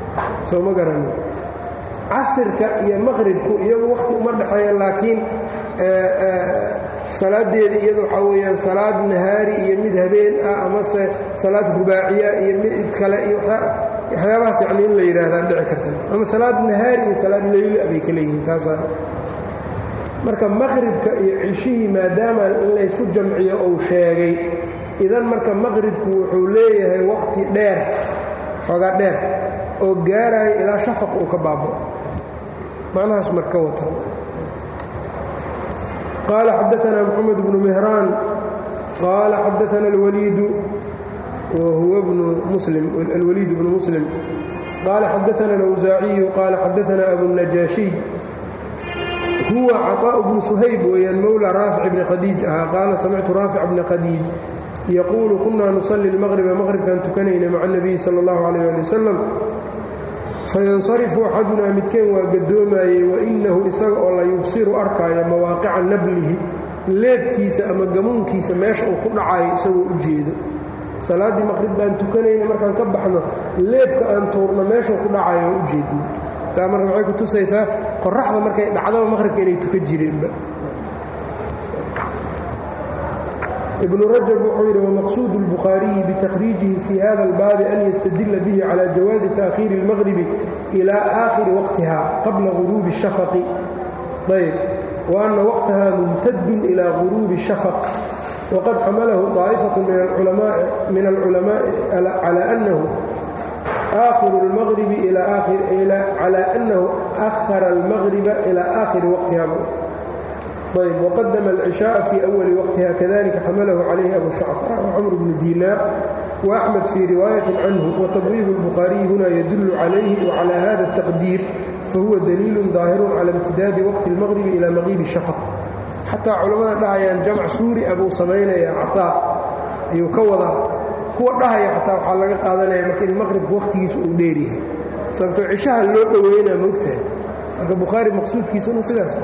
soo ma garanin casirka iyo maqribku iyagu wakhti uma dhexeeya laakiin salaadeeda iyada waxaa weyaan salaad nahaari iyo mid habeen ah amase salaad rubaaciya iyo mid kale iyo waxyaabahaas yani in la yidhaahdaa dhici karta ama salaad nahaari iyo salaad leyla bay ka leeyihiin taasaa marka maqribka iyo cishihii maadaama in laysku jamciyo uu sheegay idan marka maqribku wuxuu leeyahay waqti dheer xoogaa dheer oo gaaraya ilaa shafaq uu ka baabao macnahaas marka wata qaala xadaanaa moxamed bnu mehraan qaala xadaana alwaliidu wahuwa bnu muslim alwaliid bnu muslim qaala xadaana alawsaaciyu qaala xadaana abunajaashiy huwa caطاء bnu shayb weyaan mowlى raafic bni khadiij ahaa qaala samictu raafic bna khadiij yaquulu kunaa nusalli اlmaqriba maqribkan tukanayna maca الnabiyi salى اllahu عalيh ali wasalam fayansarifu axadunaa midkeen waa gadoomayey wainahu isaga oo la yubsiru arkaayo mawaaqica nablihi leebkiisa ama gamuunkiisa meesha uu ku dhacayo isagoo u jeedo salaaddii maqrib baan tukanayna markaan ka baxno leebka aan tuurno meeshuu ku dhacayo oo u jeedno taa marka maxay ku tusaysaa qoraxda markay dhacdaba maqhribka inay tuka jireenba ibnu rajab wuxuu yidhi wamaqsuudu اlbukhaariyi bitakriijihi fii hada اlbaabi an yastadila bihi cala jawaazi taakhiiri اlmaqribi ila aakhiri waqtiha qabla guruubi الshafaqi ayb wa ana waqtaha mumtadun ila guruubi الshafaq waqad xamalahu طaa'ifaة min alculamaءi cala anahu آخر المغرب إلى آخر إلى على أنه أخر المغرب إلى آخر وقتها طيب وقدم العشاء في أول وقتها كذلك حمله عليه أبو شعفاء وعمر بن دينار وأحمد في رواية عنه وتبويب البخاري هنا يدل عليه وعلى هذا التقدير فهو دليل ظاهر على امتداد وقت المغرب إلى مغيب الشفق حتى علماء دعيان جمع سوري أبو سمين يا عطاء يكوضا kuwa dhahaya xataa waxaa laga qaadanaya marka in maqribka wakhtigiisa uu dheeryahay sababtoo cishaha loo dhoweynaa moogtahay marka bukhaari maqsuudkiisuna sidaas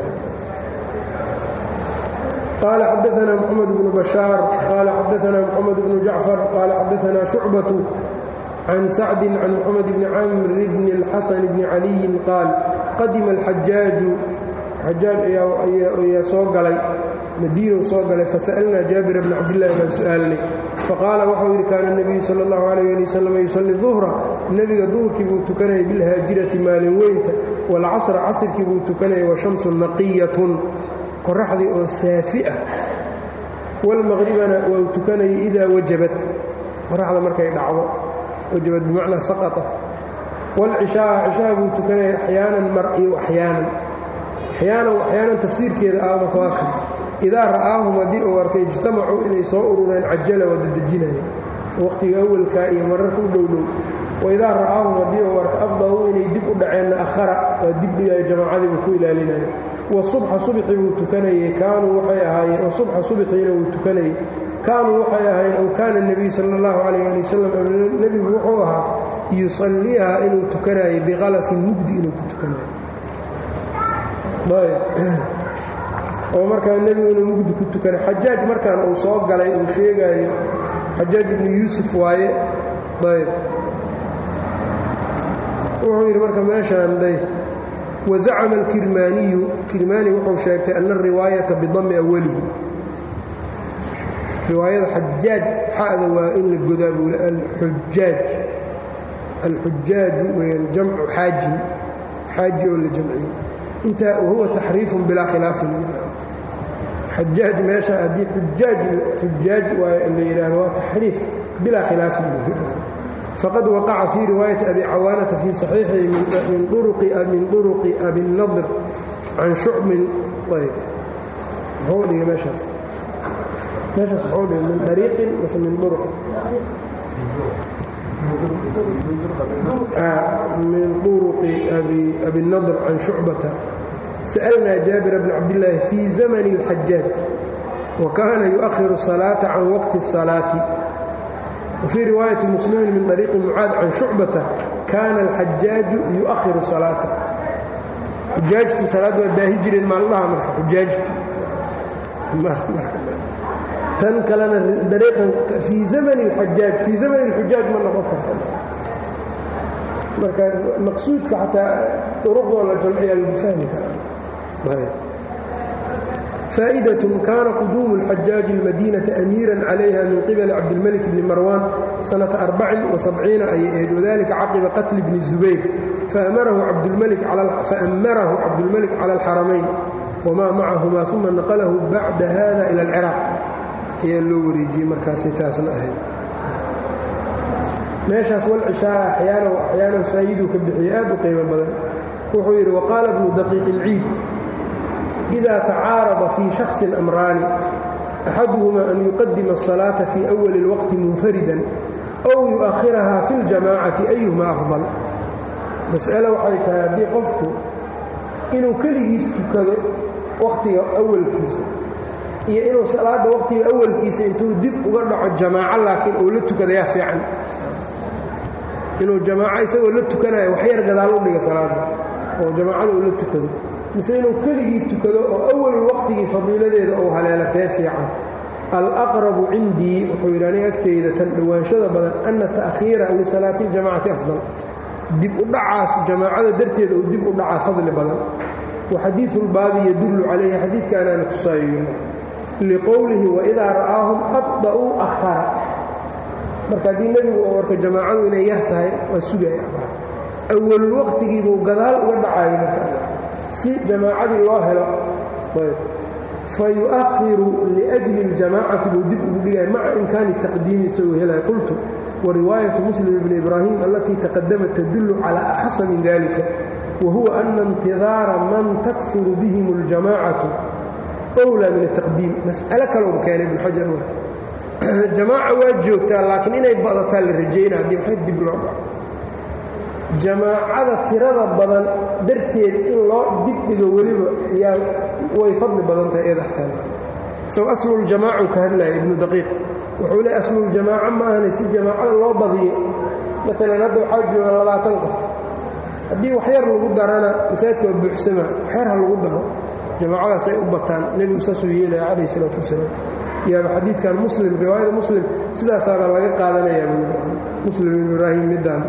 qaala xadaana moxamed bnu bashaar qaala xadaana moxamed bnu jacfar qaala xadaana shucbatu can sacdin can moxamed bni camr bni اlxasan bni caliyin qaal qadima alxajaaju xajaaj ayaa soo galay madiinow soo galay fasa'alnaa jaabira bna cabdillahi baan su'aalnay faqaala waxau yidhi kaana nebiyu sala allahu calayh ali wasalam yusalli duhra nebiga duhurkii buu tukanayay bilhaajirati maalin weynta waalcasra casrkii buu tukanayay washamsun naqiyatun qoraxdii oo saafi ah waalmaqribana waa tukanayay idaa wajabat qoraxda markay dhacdo wajabad bimacnaa saqata waalcishaaa cishaha buu tukanayay axyaanan mar iyo axyaanan axyaanan axyaanan tafsiirkeeda ah marka waa kan idaa ra'aahum haddii uu arkay ijtamacuu inay soo urureen cajala waa dadejinaya waqhtiga awalkaa iyo mararka u dhowdhow waidaa ra'aahum haddii uu arka afda'uu inay dib u dhaceenna akhara waa dib dhigayo jamaacadii buu ku ilaalinaya wasubxa subxi buu tukanayey kaanuu waxay ahaayeen wasubxa subxiina wuu tukanayey kaanuu waxay ahaayeen ow kaana nebiyu sala allahu calayh ali wasalam nebigu wuxuu ahaa yusalliiha inuu tukanayo biqalasin mugdi inuu ku tukanayo oo markaa nebigu inuu mugdi ku tukanay xajaaj markaan uu soo galay uu sheegaayo xajaaj ibnu yuusuf waaye ayb wuxuu yidhi marka meeshaan day wazacama alkirmaaniyu kirmaani wuxuu sheegtay ana ariwaayata bidami awalihi riwaayada xajaaj xa'da waa in la godaa buu alxujaaj alxujaaju weyaan jamcu xaajin xaaji oo la jamciyey intaa wahuwa taxriifun bilaa khilaafin xajaaj meesha haddii xujaaj xujaaj waa la yidhaahdo waa taxriif bilaa khilaafin faqad waqaca fii riwaayati abi cawaanata fii saxiixihi min duruqi abinadr can shucbin ayb muxuu dhigay meeshaas meeshaas muxuu dhigay min dariiqin mase min duruq min duruqi abinadr can shucbata sa'alnaa jaabira bna cabdillaahi fii zamani اlxajaaj wa kaana yu'ahiru الsalaaةa can waqti الsalaati wfii riwaayati muslimin min طariiqi mucaad can shucbata kaana alxajaaju yu'ahiru salaata xujaajtu salaad waa daahi jireen maalmaha marka xujaajtu tan kalena dariiqan fii zamani اlxajaaj fii zamani اlxujaaj ma noqon karta marka maqsuudka xataa duruqdoo la jamciyaa lagu fahmi karaa faa'idaة kana quduumu اlxajaaji اlmadiinaةa amiira calayha min qibali cabdilmalik bni marwan sanata arbacin وasabciina ayay ahayd wadalika caqiba qatli bni zubayr faamarahu cabdulmalik cala alxaramayn wmaa macahuma uma naqlahu bacda hada ila alciraaq ayaa loo wareejiyey markaasay taasna ahayd meeshaas walcishaaa axyaana axyaanan faa'iiduu ka bixiyey aad u qiimo badan wuxuu yidhi waqaala bnu daqiiq ilciid إida tacaarada fii shaksin amraani axaduhuma an yuqadima الصalaaةa fii أwali اlwaqti munfaridan ow yu'ahiraha fi اljamaacati ayuhuma afضal mas'ale waxay tahay haddii qofku inuu keligiis tukado wakhtiga awalkiisa iyo inuu salaadda wakhtiga awalkiisa intuu dib uga dhaco jamaaco laakiin uu la tukadayaa fiican inuu jamaaco isagoo la tukanayo waxyar gadaal u dhiga salaadda oo jamaacada uu la tukado mise inuu keligii tukado oo awal waqtigii fadiiladeeda uu haleelatee fiican alaqrabu cindii wuxuu yidhi aniga agtayda tan dhowaanshada badan ana ta'khiira lisalaati اljamacati afdal dib u dhacaas jamaacada darteeda uu dib u dhacaa fadli badan waxadiiu lbaabi yadullu calayhi xadiidkaanaana tusaayo liqowlihi waidaa ra'aahum abda'uu ahara marka haddii nebigu uu arko jamaacadu inay yar tahay waa sugaya awalul waqtigiibuu gadaal uga dhacayay marka si jamaacadii loo helo fa yu'akhiru liأjli اljamaacati buu dib ugu dhigaya maca imkaani taqdiimi isagoo helaya qultu wriwaayaة muslim bn ibraahim alatii taqadamat tadullu calى akhasa min dalika wahuwa ana اntidaara man takfuru bihim اljamacatu wlaa min الtaqdiim mas'alo kalou keenay ibn xajar marka jamaaca waa joogtaa laakiin inay badataa la rajayna haddii waxay dib loo dhaco jamaacada tirada badan darteed in loo dib dhigo weliba yaa way fadli badan tahay eed axtaan isaw asluljamaacu ka hadlaya ibnu daqiiq wuxuu le asluljamaaco ma ahana si jamaacada loo badiyo maalan hadda waxaa jooga labaatan qof haddii waxyar lagu darana masaajidka waa buuxsama waxyar ha lagu daro jamaacadaas ay u bataan nebigu saasuu yeelaya calayh isalaatu wasalaam yaaba xadiidkan muslim riwaayada muslim sidaasaaba laga qaadanayaa muslim ibn ibraahim middaan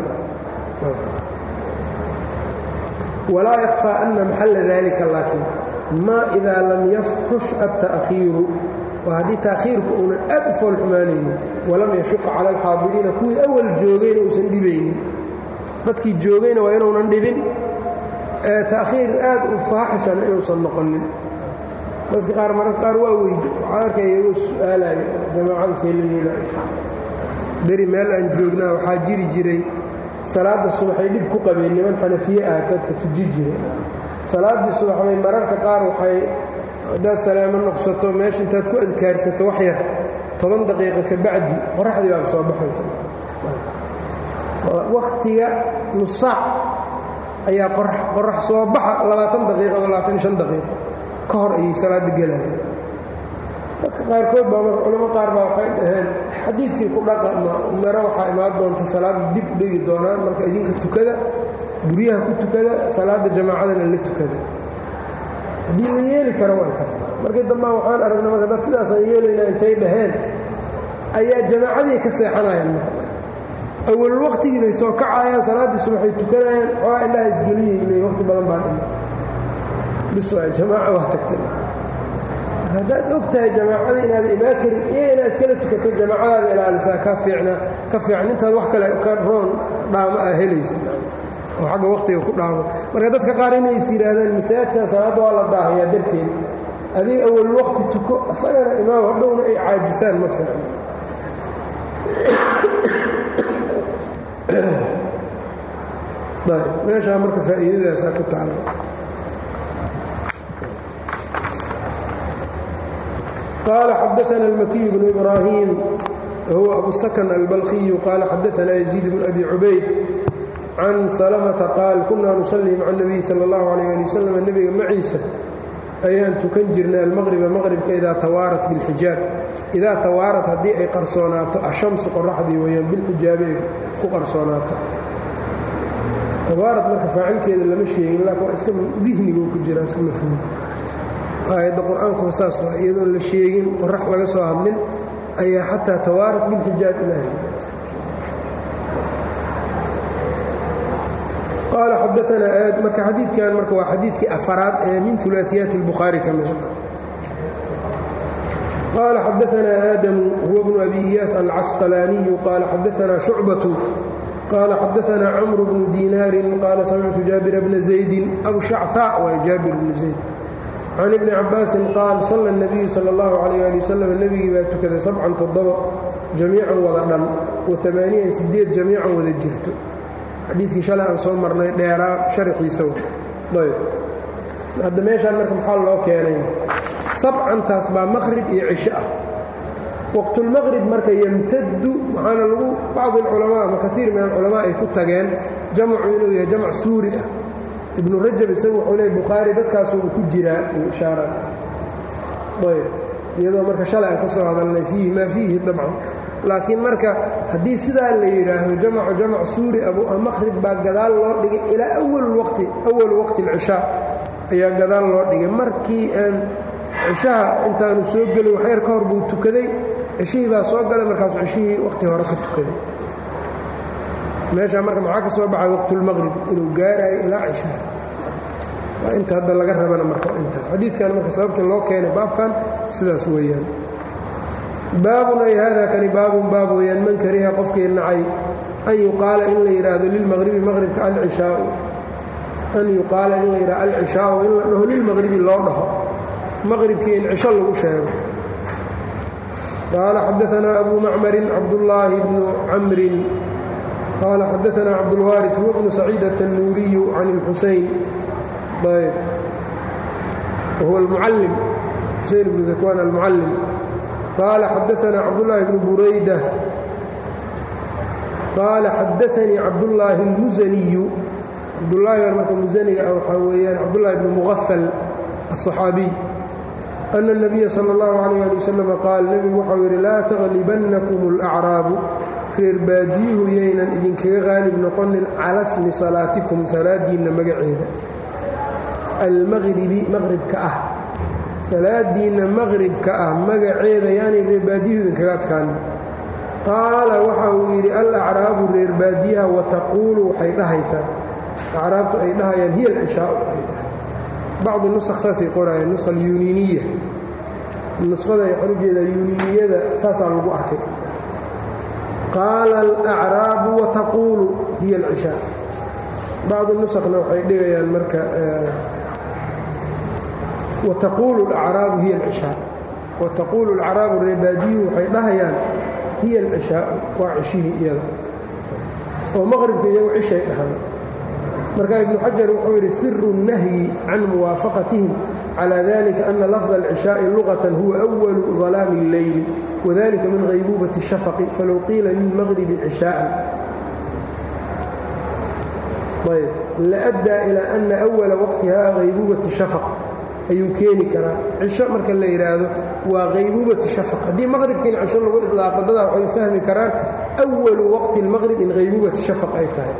walaa yakfaa ana maxalla dalika laakiin maa idaa lam yafxush alta'khiiru waa haddii taakhiirku uunan aad u foolxumaanaynin walam yashuqa cala alxaadiriina kuwii awal joogayna uusan dhibaynin dadkii joogayna waa inuunan dhibin ta'khiir aad u faaxishana inuusan noqonin dadka qaar mararka qaar waa weydi waxaa arkaya iyagoo su-aalayo jamaacada see la yeelaayo beri meel aan joognaa waxaa jiri jiray salaadda subaxay dhib ku qabeen niman xanafiye ah dadka tuji jiray salaaddii subaxbay mararka qaar waxay haddaad salaamo noqsato meesha intaad ku adkaarsato wax yar toban daqiiqo ka bacdi qoraxdii baaba soo baxaysa wakhtiga nusaac ayaa qorax soo baxa labaatan daqiiqo labaatan shan daqiiqo ka hor ayay salaadda gelayeen dadka qaarkood baa marka culamo qaar baa waxay dhaheen xadiidkii ku dhaqa mare waxaa imaan doonta salaadda dib u dhigi doonaan marka idinka tukada guryaha ku tukada salaadda jamaacadana la tukada haddii la yeeli karo way kas markii dambaa waxaan aragna marka dad sidaasaan yeelaynaa intay dhaheen ayaa jamaacadii ka seexanayaan marka awal waqtigii bay soo kacayaan salaaddii subaxay tukanayaan xoogaa indhaha isgeliyey waqti badan baa dhima bis waa jamaaca waa tagtay haddaad og tahay jamaacada inaada imaan karin iyo inaad iskala tukato jamaacadaada ilaalisaa ka fiicna ka fiican intaad wax kale ka roon dhaamo aa helaysa oo xagga waqtiga ku dhaamo marka dadka qaar inay is yidhaahdaan masaajidkan salaadda waa la daahayaa darteed adiga awal waqti tuko isagana imaam hadhowna ay caajisaan ma fiicno meeshaa marka faa'iidadaasaa ku taala قال xdثna المكي بن إبراهيم هو أبو سكن البلخي قال xdثna يزيد بن أبي عبayd عن سلمة قال كuنa نصلي mع النبي sلى الله عليه لي وسلم نبga maciisa ayaan tukan jirnay almaqriba maqribka idaa tawaarat biاlxijaab idaa tawaarat haddii ay qarsoonaato ashamsu qoraxdii weyaan bilxijaabi ay ku qarsoonaato tawaarat marka faacilkeeda lama sheegin laakin waa iska dihnigo ku jiraa iska mafhuum aayadda qur-aankuba saas waa iyadoon la sheegin qorax laga soo hadlin ayaa xataa tawaarat bilxijaab ilaahay qaala xadaanaa aad marka xadiidkan marka waa xadiidkii afaraad ee min ulaaiyaati اlbukhaari ka mida qال xdثna آdم هو بن أbي إyاس الcسqلاني qال xdثna شhuعبة qال xdثna cمر بن ديناr qال سمعت جابر بن زيد أو شhcثاء w jاaبر بن زيد عن ابن cabاaس qاal صلى النبي slى الله عليه لي وsلم nebigii baa tukaday سبcan toddoba جamيican wada dhan وaمaaنiyan sideed جamيican wada jirto xadiidkii shalay aan soo marnay dheeraa شharxiisa ayb hadda meeshaan marka maxaa loo keenay sabcantaas baa maqrib iyo cisho ah waqtulmaqrib marka yemtadu waxaana lagu bacdi alculamaa ama kaiir min alculamaa ay ku tageen jamcu inuu yahay jamc suuri ah ibnu rajab isagu wuxuu leey bukhaari dadkaasuuba ku jiraa iyo ishaara ayb iyadoo marka shalay aan ka soo hadalnay fiihi maa fiihi dabcan laakiin marka haddii sidaa la yidhaahdo jamcu jamc suuri abu maqrib baa gadaal loo dhigay ilaa awal waqti awal waqti alcishaa ayaa gadaal loo dhigay markii aan cishaha intaanu soo gelin waxyar ka hor buu tukaday cishihii baa soo galay markaasu cishihii waqti hore ka tukaday meeshaa marka maxaa ka soo baxay waqtulmaqrib inuu gaarayo ilaa cishaha waa inta hadda laga rabana marka inta xadiidkan marka sababta loo keenay baabkan sidaas weeyaan baabun ay haadaa kani baabun baab weeyaan man kariha qofkii nacay an yuqaala in la yidhaahdo lilmaqribi maqribka alcishaau an yuqaala in la yidhahdo alcishaau in la dhaho lilmaqribi loo dhaho maqribkii in cisho lagu sheego qaala xadaanaa abu macmarin cabdullaahi bnu camrin qaala xadaanaa cabdulwaariث huwa bnu saciid aلtanuuriyu can اlxuseyn ayb wahuwa almucallim xuseyn bnu dakwaan almucallim qaala xadaanaa cabdullaahi bnu burayda qaala xadaanii cabdullaahi اlmusaniyu cabdullaahi marka musaniga ah waxaa weeyaan cabdullaahi bnu muqafal الصxaabiy أن النبya slى الlaه عليه لي وsلم qaal nebigu waxau yidhi laa تغlibannakum الأcraabu reer baadiyuhu yaynan idinkaga qaalib noqonin cala smi salaatikum salaadiinna magaceeda almaqribi maqribka ah salaadiinna maqribka ah magaceeda yaanay reer baadiyuhu idinkaga adkaanin qaala waxa uu yidhi alأcraabu reer baadiyaha wataquulu waxay dhahaysaa acraabtu ay dhahayaan hiya اlcishaau bacdi nusakh saasay qoraayeen nusha alyuniiniya nuskhada waxaan ujeedaa yuuniiniyada saasaa lagu arkay qaala alacraabu wataquulu hiya alcishaa bacdi nusakhna waxay dhigayaan marka wataquulu alacraabu hiya alcishaa wataquulu alacraabu reebaadiyuhu waxay dhahayaan hiya alcishaau waa cishihii iyada oo maqribka iyagu cishay dhahan marka ibnu xajar wuxuu yidhi siru الnahyi can muwaafaqatihim calى dalika ana lafظ اlcishaaءi luqatan huwa أwalu ظalaami اlleyli wadalika min haybuubati الshafaqi falow qiila lilmaqribi cishaءan ayb laأddaa ilى ana أwala waqtiha haybuubati shafaq ayuu keeni karaa cisho marka la yidhaahdo waa haybuubati shafaq haddii maqribkiina cisho lagu iطlaaqo dadaa waxay fahmi karaan أwalu waqti اlmaqrib in haybuubati shafaq ay tahay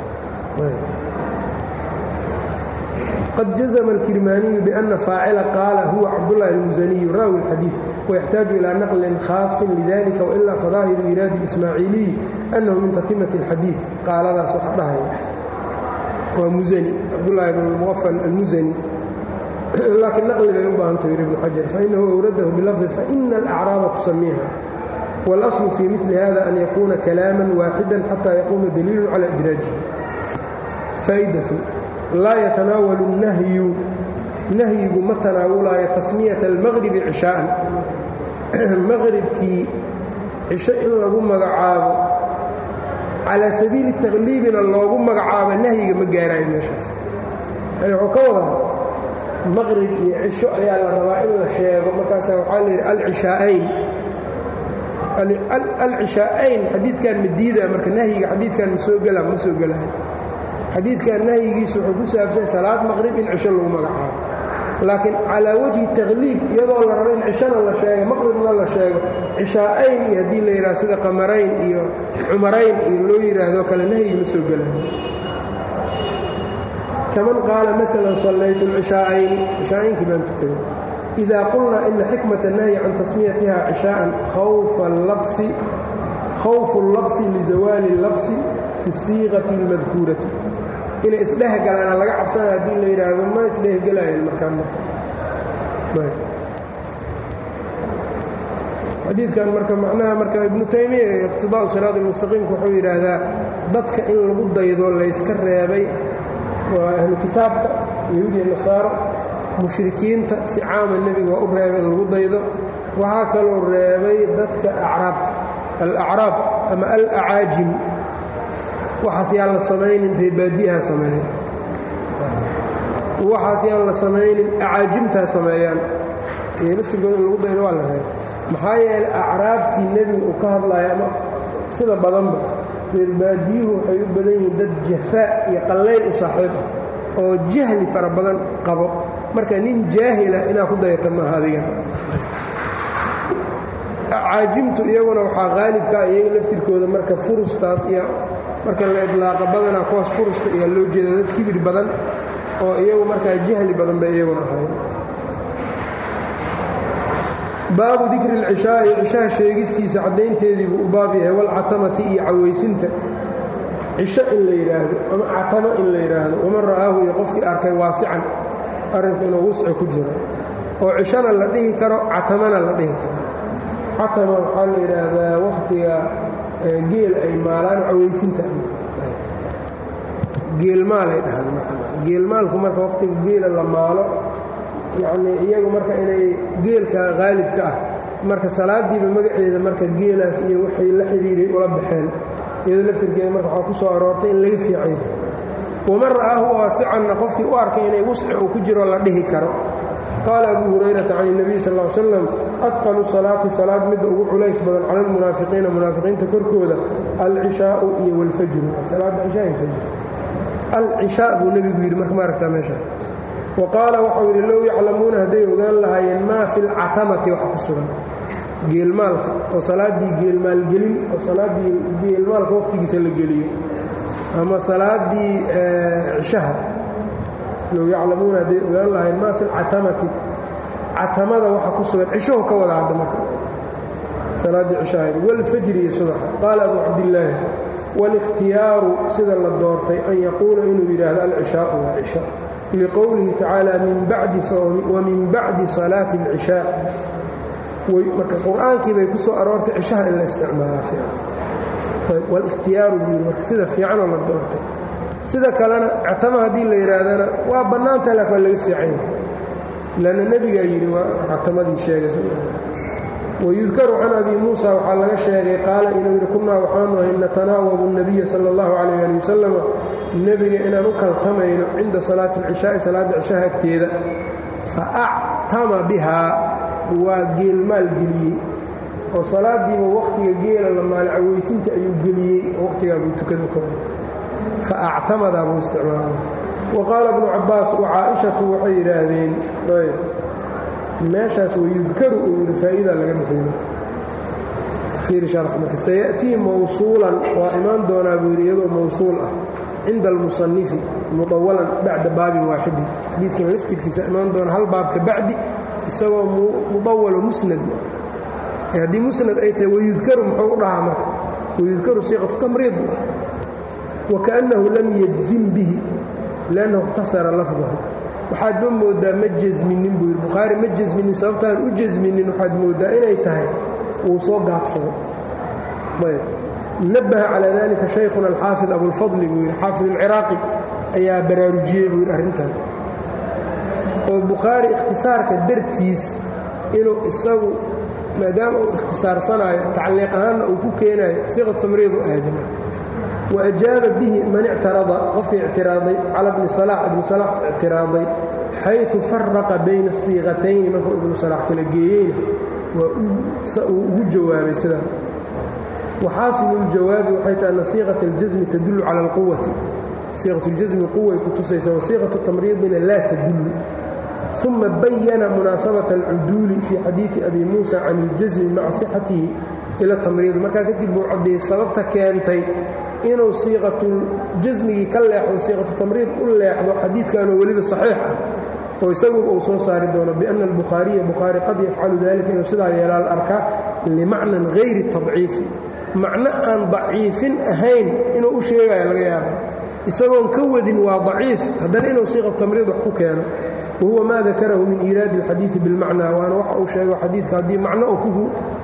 qad jazma اlkirmaaniyu bأna faacila qaala huwa cabdالlahi اlmusaniyu raawi اlxadiiث wayaxtaaju ilىa naqlin khaaصin lidalika wailaa fadaahiru iraadi اismaaciiliyi annahu min tatimati اlxadiiث qaaladaas waxa dhahaya waa musani cabdulahi bn muqafal almusani laakiin naqli bay u baahanto yidhi ibnu xajar fainahu awradahu bilafdi faina alacraaba tusamiiha wاlaslu fii mili hada an yakuuna kalaama waaxida xata yaquuma daliilu cala idraajihi faa'idat laa yatanaawalu الnahyu nahyigu ma tanaawulaayo tasmiyata almaqribi cishaa'an maqribkii cisho in lagu magacaabo calaa sabiili takliibina loogu magacaabo nahyiga ma gaaraayo meeshaas yani wuxuu ka wadaa maqrib iyo cisho ayaa la rabaa in la sheego markaasa waxaa la yidhi alcishaa'ayn alcishaa'ayn xadiidkan ma diidaa marka nahyiga xadiidkan ma soo gelaa ma soo gelaayo xadiidkan nahyigiisu wuxuu ku saabsan salaad maqrib in cisho lagu magacaabo laakiin calaa wajhi takliib iyadoo la rabo in cishona la sheego maqribna la sheego cishaa'ayn iyo haddii la yidhaha sida qamarayn iyo cumarayn iyo loo yidhaahdo kale nahyi ma soo gelayo kaman qaala maalan sallaytu lcishaa'ayni cishaa'aynkii baan tukaday idaa qulnaa ina xikmata nahyi can tasmiyatiha cishaa'an khawfu اllabsi lizawaali اllabsi fi siiqati اlmadkuurati inay isdhehgalaana laga cabsanaya haddii la yidhaahdo ma isdhehgelayan markaa marka xadiidkan marka macnaha marka ibnu taymiya iqtidaa'u siraad almustaqiimka wuxuu yidhaahdaa dadka in lagu daydo layska reebay waa ahlu kitaabka yahuudiya nasaaro mushrikiinta si caama nebiga waa u reebay in lagu daydo waxaa kaloo reebay dadka acraabta alacraab ama alacaajim waxaas yaan la samaynin reebaadiyaha sameeya waxaas yaan la samaynin acaajimtaa sameeyaan iyo laftirkooda in lagu daydo waa la reebay maxaa yeelay acraabtii nebiga uu ka hadlaya ama sida badanba reerbaadiyuhu waxay u badan yihiin dad jafaa iyo qallayl u saaxiib ah oo jahli fara badan qabo marka nin jaahila inaad ku dayata maaha adigan caajimtu iyaguna waxaa qaalibkaa iyaga laftirkooda marka furustaas iyo marka la idlaaqa badanaa kuwaas furusta ayaa loo jeeda dad kibir badan oo iyagu markaa jahli badan bay iyaguna ahay baabu dikri اlcishaa'i cishaha sheegistiisa caddaynteediibuu u baab yahay walcatamati iyo cawaysinta cisho in la yidhaahdo ama catamo in la yidhaahdo waman ra'aahu iyo qofkii arkay waasican arrinku inuu wusci ku jiro oo cishona la dhihi karo catamana la dhihi karo catama waxaa la yidhaahdaa wakhtiga geel ay maalaan cawaysinta geelmaalay dhahaan geelmaalku marka wakhtiga geela la maalo yacnii iyagu marka inay geelka qaalibka ah marka salaadiiba magaceeda marka geelaas iyo waxay la xidhiiray ula baxeen iyadoo laftirkeeda marka waxaa ku soo aroortay in laga fiicay waman ra'aahu waasicanna qofkii u arkay inay wusci uu ku jiro la dhihi karo qaala abu hurayrata can اnabiy sal ll slam adqalu salaati salaad midda ugu culays badan cala almunaafiqiina munaafiqiinta korkooda alcishaau iyo wاlfajru salaadda cishaa iyo fajr alcishaa buu nebigu yidhi marka ma aragtaa meesha wa qaala waxau yidhi low yaclamuuna hadday ogaan lahaayeen maa fi lcatamati wax ku sugan geelmaalka oo salaaddii geelmaalgelin oo salaaddii geelmaalka waqtigiisa la geliyo ama salaaddii cishaha low yaclamuuna hadday ogaan lahaayeen maa fi lcatamati catamada waxa ku sugan cishahu ka wada hadda marka salaaddii cishaha wاlfajri iyo subaxa qaala abu cabdillaahi wاlاkhtiyaaru sida la doortay an yaquula inuu yidhaahdo alcishaau waa cisha liqowlihi tacaala wamin bacdi salaati اlcishaa marka qur-aankii bay ku soo aroortay cishaha in la isticmaalaa wاlاkhtiyaaru buu yidhi marka sida fiicanoo la doortay sida kalena catama haddii la yidhaahdana waa bannaanta lak waa laga fiicanya lanna nebigaa yidhi waa catamadii sheegay wayudkaru can abi muusa waxaa laga sheegay qaala inuu yidhi kunnaa waxaanu ahay natanaawabu الnabiya sala اllahu calayh ali wasalam nebiga inaan u kaltamayno cinda salaati اlcishaa'i salaadda cishaha agteeda fa actama bihaa waa geelmaal geliyey oo salaadiiba wakhtiga geela la maalcaweysinta ayuu geliyey oo wakhtigaa buu tukada ka fa actamadaa buu isticmaala wa qaala bnu cabbaas wa caaishatu waxay yidhaahdeen meeshaas wayudkaru uu yidhi faa'idaa laga bixiyo fiiri sharx marka sayaأtii mawsuulan waa imaan doonaa buu yidhi iyadoo mawsuul ah cinda almusanifi muطawalan bacda baabin waaxidin xadiidkan laftirkiisa imaan doona hal baabka bacdi isagoo muطawalo musnad haddii musnad ay tahay wayudkaru muxuu u dhahaa marka wayudkaru siiqatu tamriid wakaأnnahu lam yajzim bihi liannahu اkhtasara lafdahu waxaad ma moodaa ma jasminin buu yidhi bukhaari ma jasminin sababtaan u jasminin waxaad mooddaa inay tahay wuu soo gaabsaday ayb nabaha calaa dalika shaykhuna alxaafid abulfadli buu yidhi xaafid alciraaqi ayaa baraarujiyey buu yidhi arrintan oo bukhaari ikhtisaarka dartiis inuu isagu maadaama uu ikhtisaarsanaayo tacliiq ahaanna uu ku keenaayo siqa tamriidu aadama wa ajaaba bihi man ictarada qofkii ictiraaday cala bni salax ibnu salax ictiraaday xayثu faraqa bayna الsiiqatayni markuu ibnu salax kala geeyeyna waa uu ugu jawaabay sidaa waxaasilu اljawaabi waxay tahay ana siiqaة اljasmi tadulu cala اlquwati siiqaة اljasmi quway ku tusaysa wasiiqaة tamriidina laa tadulu uma bayana munaasabaة اlcuduuli fii xadiiثi abi muusa can اljasmi maca صixatihi ila tamriid markaa kadib buu caddeeyey sababta keentay inuu siiqatuljasmigii ka leexdo siiqatu tamriid u leexdo xadiidkanoo weliba saxiix ah oo isaguba uu soo saari doono bianna albukhaariya bukhaari qad yafcalu dalika inuu sidaa yeelaal arkaa limacnan hayri tadciifi macno aan daciifin ahayn inuu u sheegaya laga yaaba isagoon ka wadin waa daciif haddana inuu siiqatu tamriid wax ku keeno wahuwa maa dakarahu min iiraadi alxadiidi bilmacnaa waana waxa uu sheego xadiidka haddii macno uu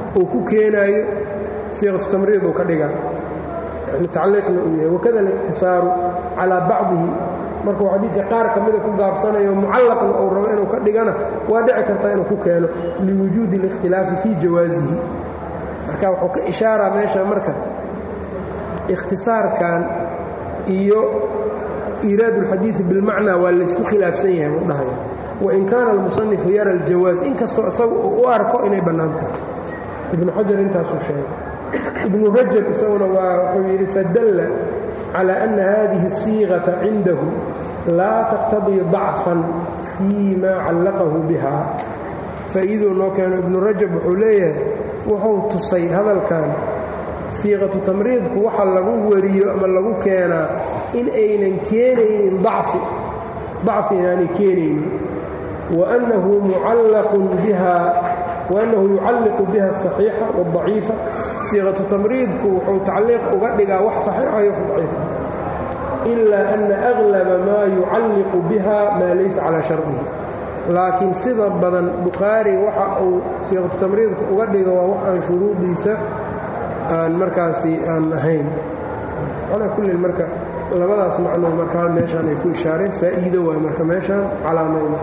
uu ku keenaayo siiqatu tamriid uu ka dhigaa yani tacliiqna uu yahay wakada aliqtisaaru calaa bacdihi markuu xadiidka qaar ka mida ku gaabsanayo mucallaqna uu rabo inuu ka dhigana waa dhici kartaa inuu ku keeno liwujuudi اlikhtilaafi fii jawaasihi marka wuxuu ka ishaaraa meesha marka ikhtisaarkan iyo iiraad اlxadiidi bilmacnaa waa laysku khilaafsan yahay buu dhahaya wain kaana almusanifu yara aljawaaz inkastoo isagu uu u arko inay bannaan tahay ibnu xajar intaasuu sheegay ibnu rajab isaguna waa wuxuu yidhi fadalla calى ana hadihi الsiiqaةa cindahu laa taqtadii ضacfan fii ma callaqahu biha faa'iiduu noo keeno ibnu rajab wuxuu leeyahay wuxuu tusay hadalkan siiqatu tamriidku waxa lagu wariyo ama lagu keenaa in aynan keenaynin dacfi dacfi inaanay keenaynin waannahu mucallaqun biha waannahu yucalliqu biha asaxiixa wاdaciifa siiqatu tamriidku wuxuu tacliiq uga dhigaa wax saxiixa iyo wax daciifa ilaa ana aglaba maa yucalliqu biha maa laysa calaa shardihi laakiin sida badan bukhaari waxa uu siiqatu tamriidku uga dhigo waa wax aan shuruudiisa aan markaasi aan ahayn calaa kullin marka labadaas macnoo markaa meeshaan ay ku ishaareen faa'iido waay marka meeshaan calaamayna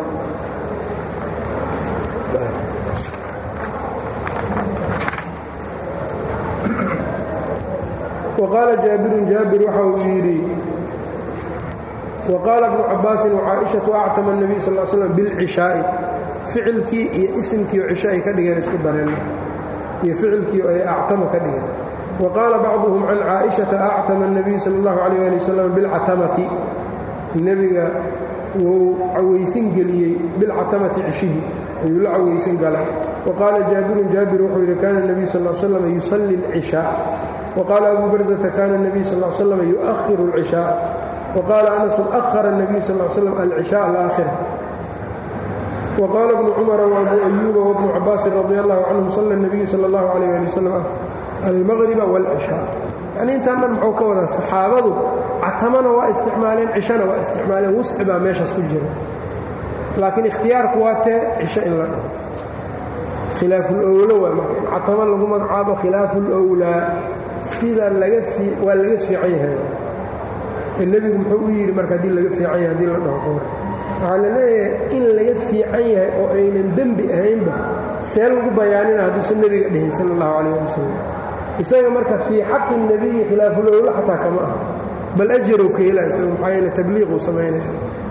waqaala jaabirun jaabir waxa uu yidhi waqaala bnu cabaasin wacaaishatu actama الnabiy sal l slam bilcishaa'i ficilkii iyo isimkii oo cisho ay ka dhigeen isku dareen iyo ficilkii oo ay actama ka dhigeen wa qaala bacduhum can caaishata actama الnabiy sal اllahu alayh ali wasalam bilcatamati nebiga wuu cawaysin geliyey bilcatamati cishihii ayuu la cawaysin gala waqaala jaabirun jaabir wuxuu yidhi kana الnabiy sal l slam yusalli اlcishaa wqaala abu barzata kana الnabiy sal slam yuؤhiru اlcishaa wqaala anasu ahara الnabiy sal slam alcishaa alaakhira wqaala bnu cumara wabu ayuuba wbnu cabaasin radi allahu canhum sala الnabiyu sal اllahu alayh ali wasalam almaqriba wاlcishaa yani intaan dhan muxuu ka wadaa saxaabadu catamana waa isticmaaleen cishana waa isticmaaleen wusci baa meeshaas ku jira laakiin ikhtiyaarku waa tee cisho in la dhaho khilaafulowlo waa marka in catamo lagu magacaabo khilaafulowlaa sida waa laga fiican yahay nebigu muxuu u yidhi marka haddii laga fiican yahay hadii la dhaho qowr waxaa la leeyahay in laga fiican yahay oo aynan dembi ahaynba see lagu bayaanina hadduusan nebiga dhihin sala allahu calayh ali wasalam isaga marka fii xaqi nebiyi khilaafulowlo xataa kama aha bal ajarow ka hela isaga maxaa yeele tabliiquu samaynaya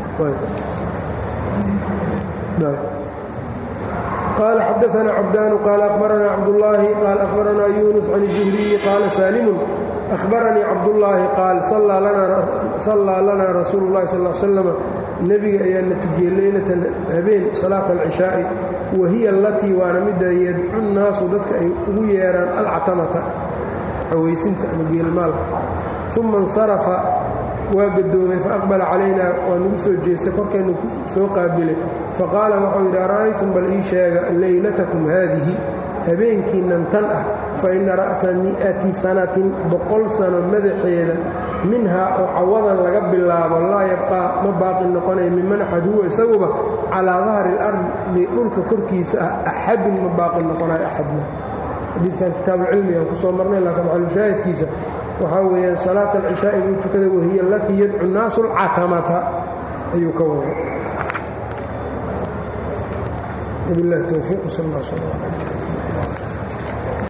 قال xدثنا cبدان قال أخبرنا cبداللahi قال أخبرنا يونس عن الزهري قال سالم أخبرنيi cبداللahi قاaل صلىa لنا رasuuل اللhi صلى اه سلم nebiga ayaa na tujiyey leylatan habeen salaaة الcishaaءi wahiya اlatii waana mida yadcu الnaasu dadka ay ugu yeeraan alcatamata cawaysinta ama geelmaalka ثuma اnsarafa waa gadoomay faaqbala calayna waa nagu soo jeestay korkeennu soo qaabilay faqaala waxau yidhi ara'aytum bal ii sheega leylatakum haadihi habeenkiinnan tan ah fa inna ra'sa mi'ati sanatin boqol sano madaxeeda minhaa oo cawadan laga bilaabo laa yabqaa ma baaqi noqonaya miman axad huwa isaguba calaa dahri اlardi dhulka korkiisa ah axadun ma baaqi noqonayo axadna xadiidkan kitaabucilmigaan ku soo marnay laakiin maxalushaahidkiisa waxaa weeyaan salaat alcishaa'i buu tukada wahiya alatii yadcu nnaasu alcatamata ayuu ka waday wabilahi towfiiq sal allah sal ala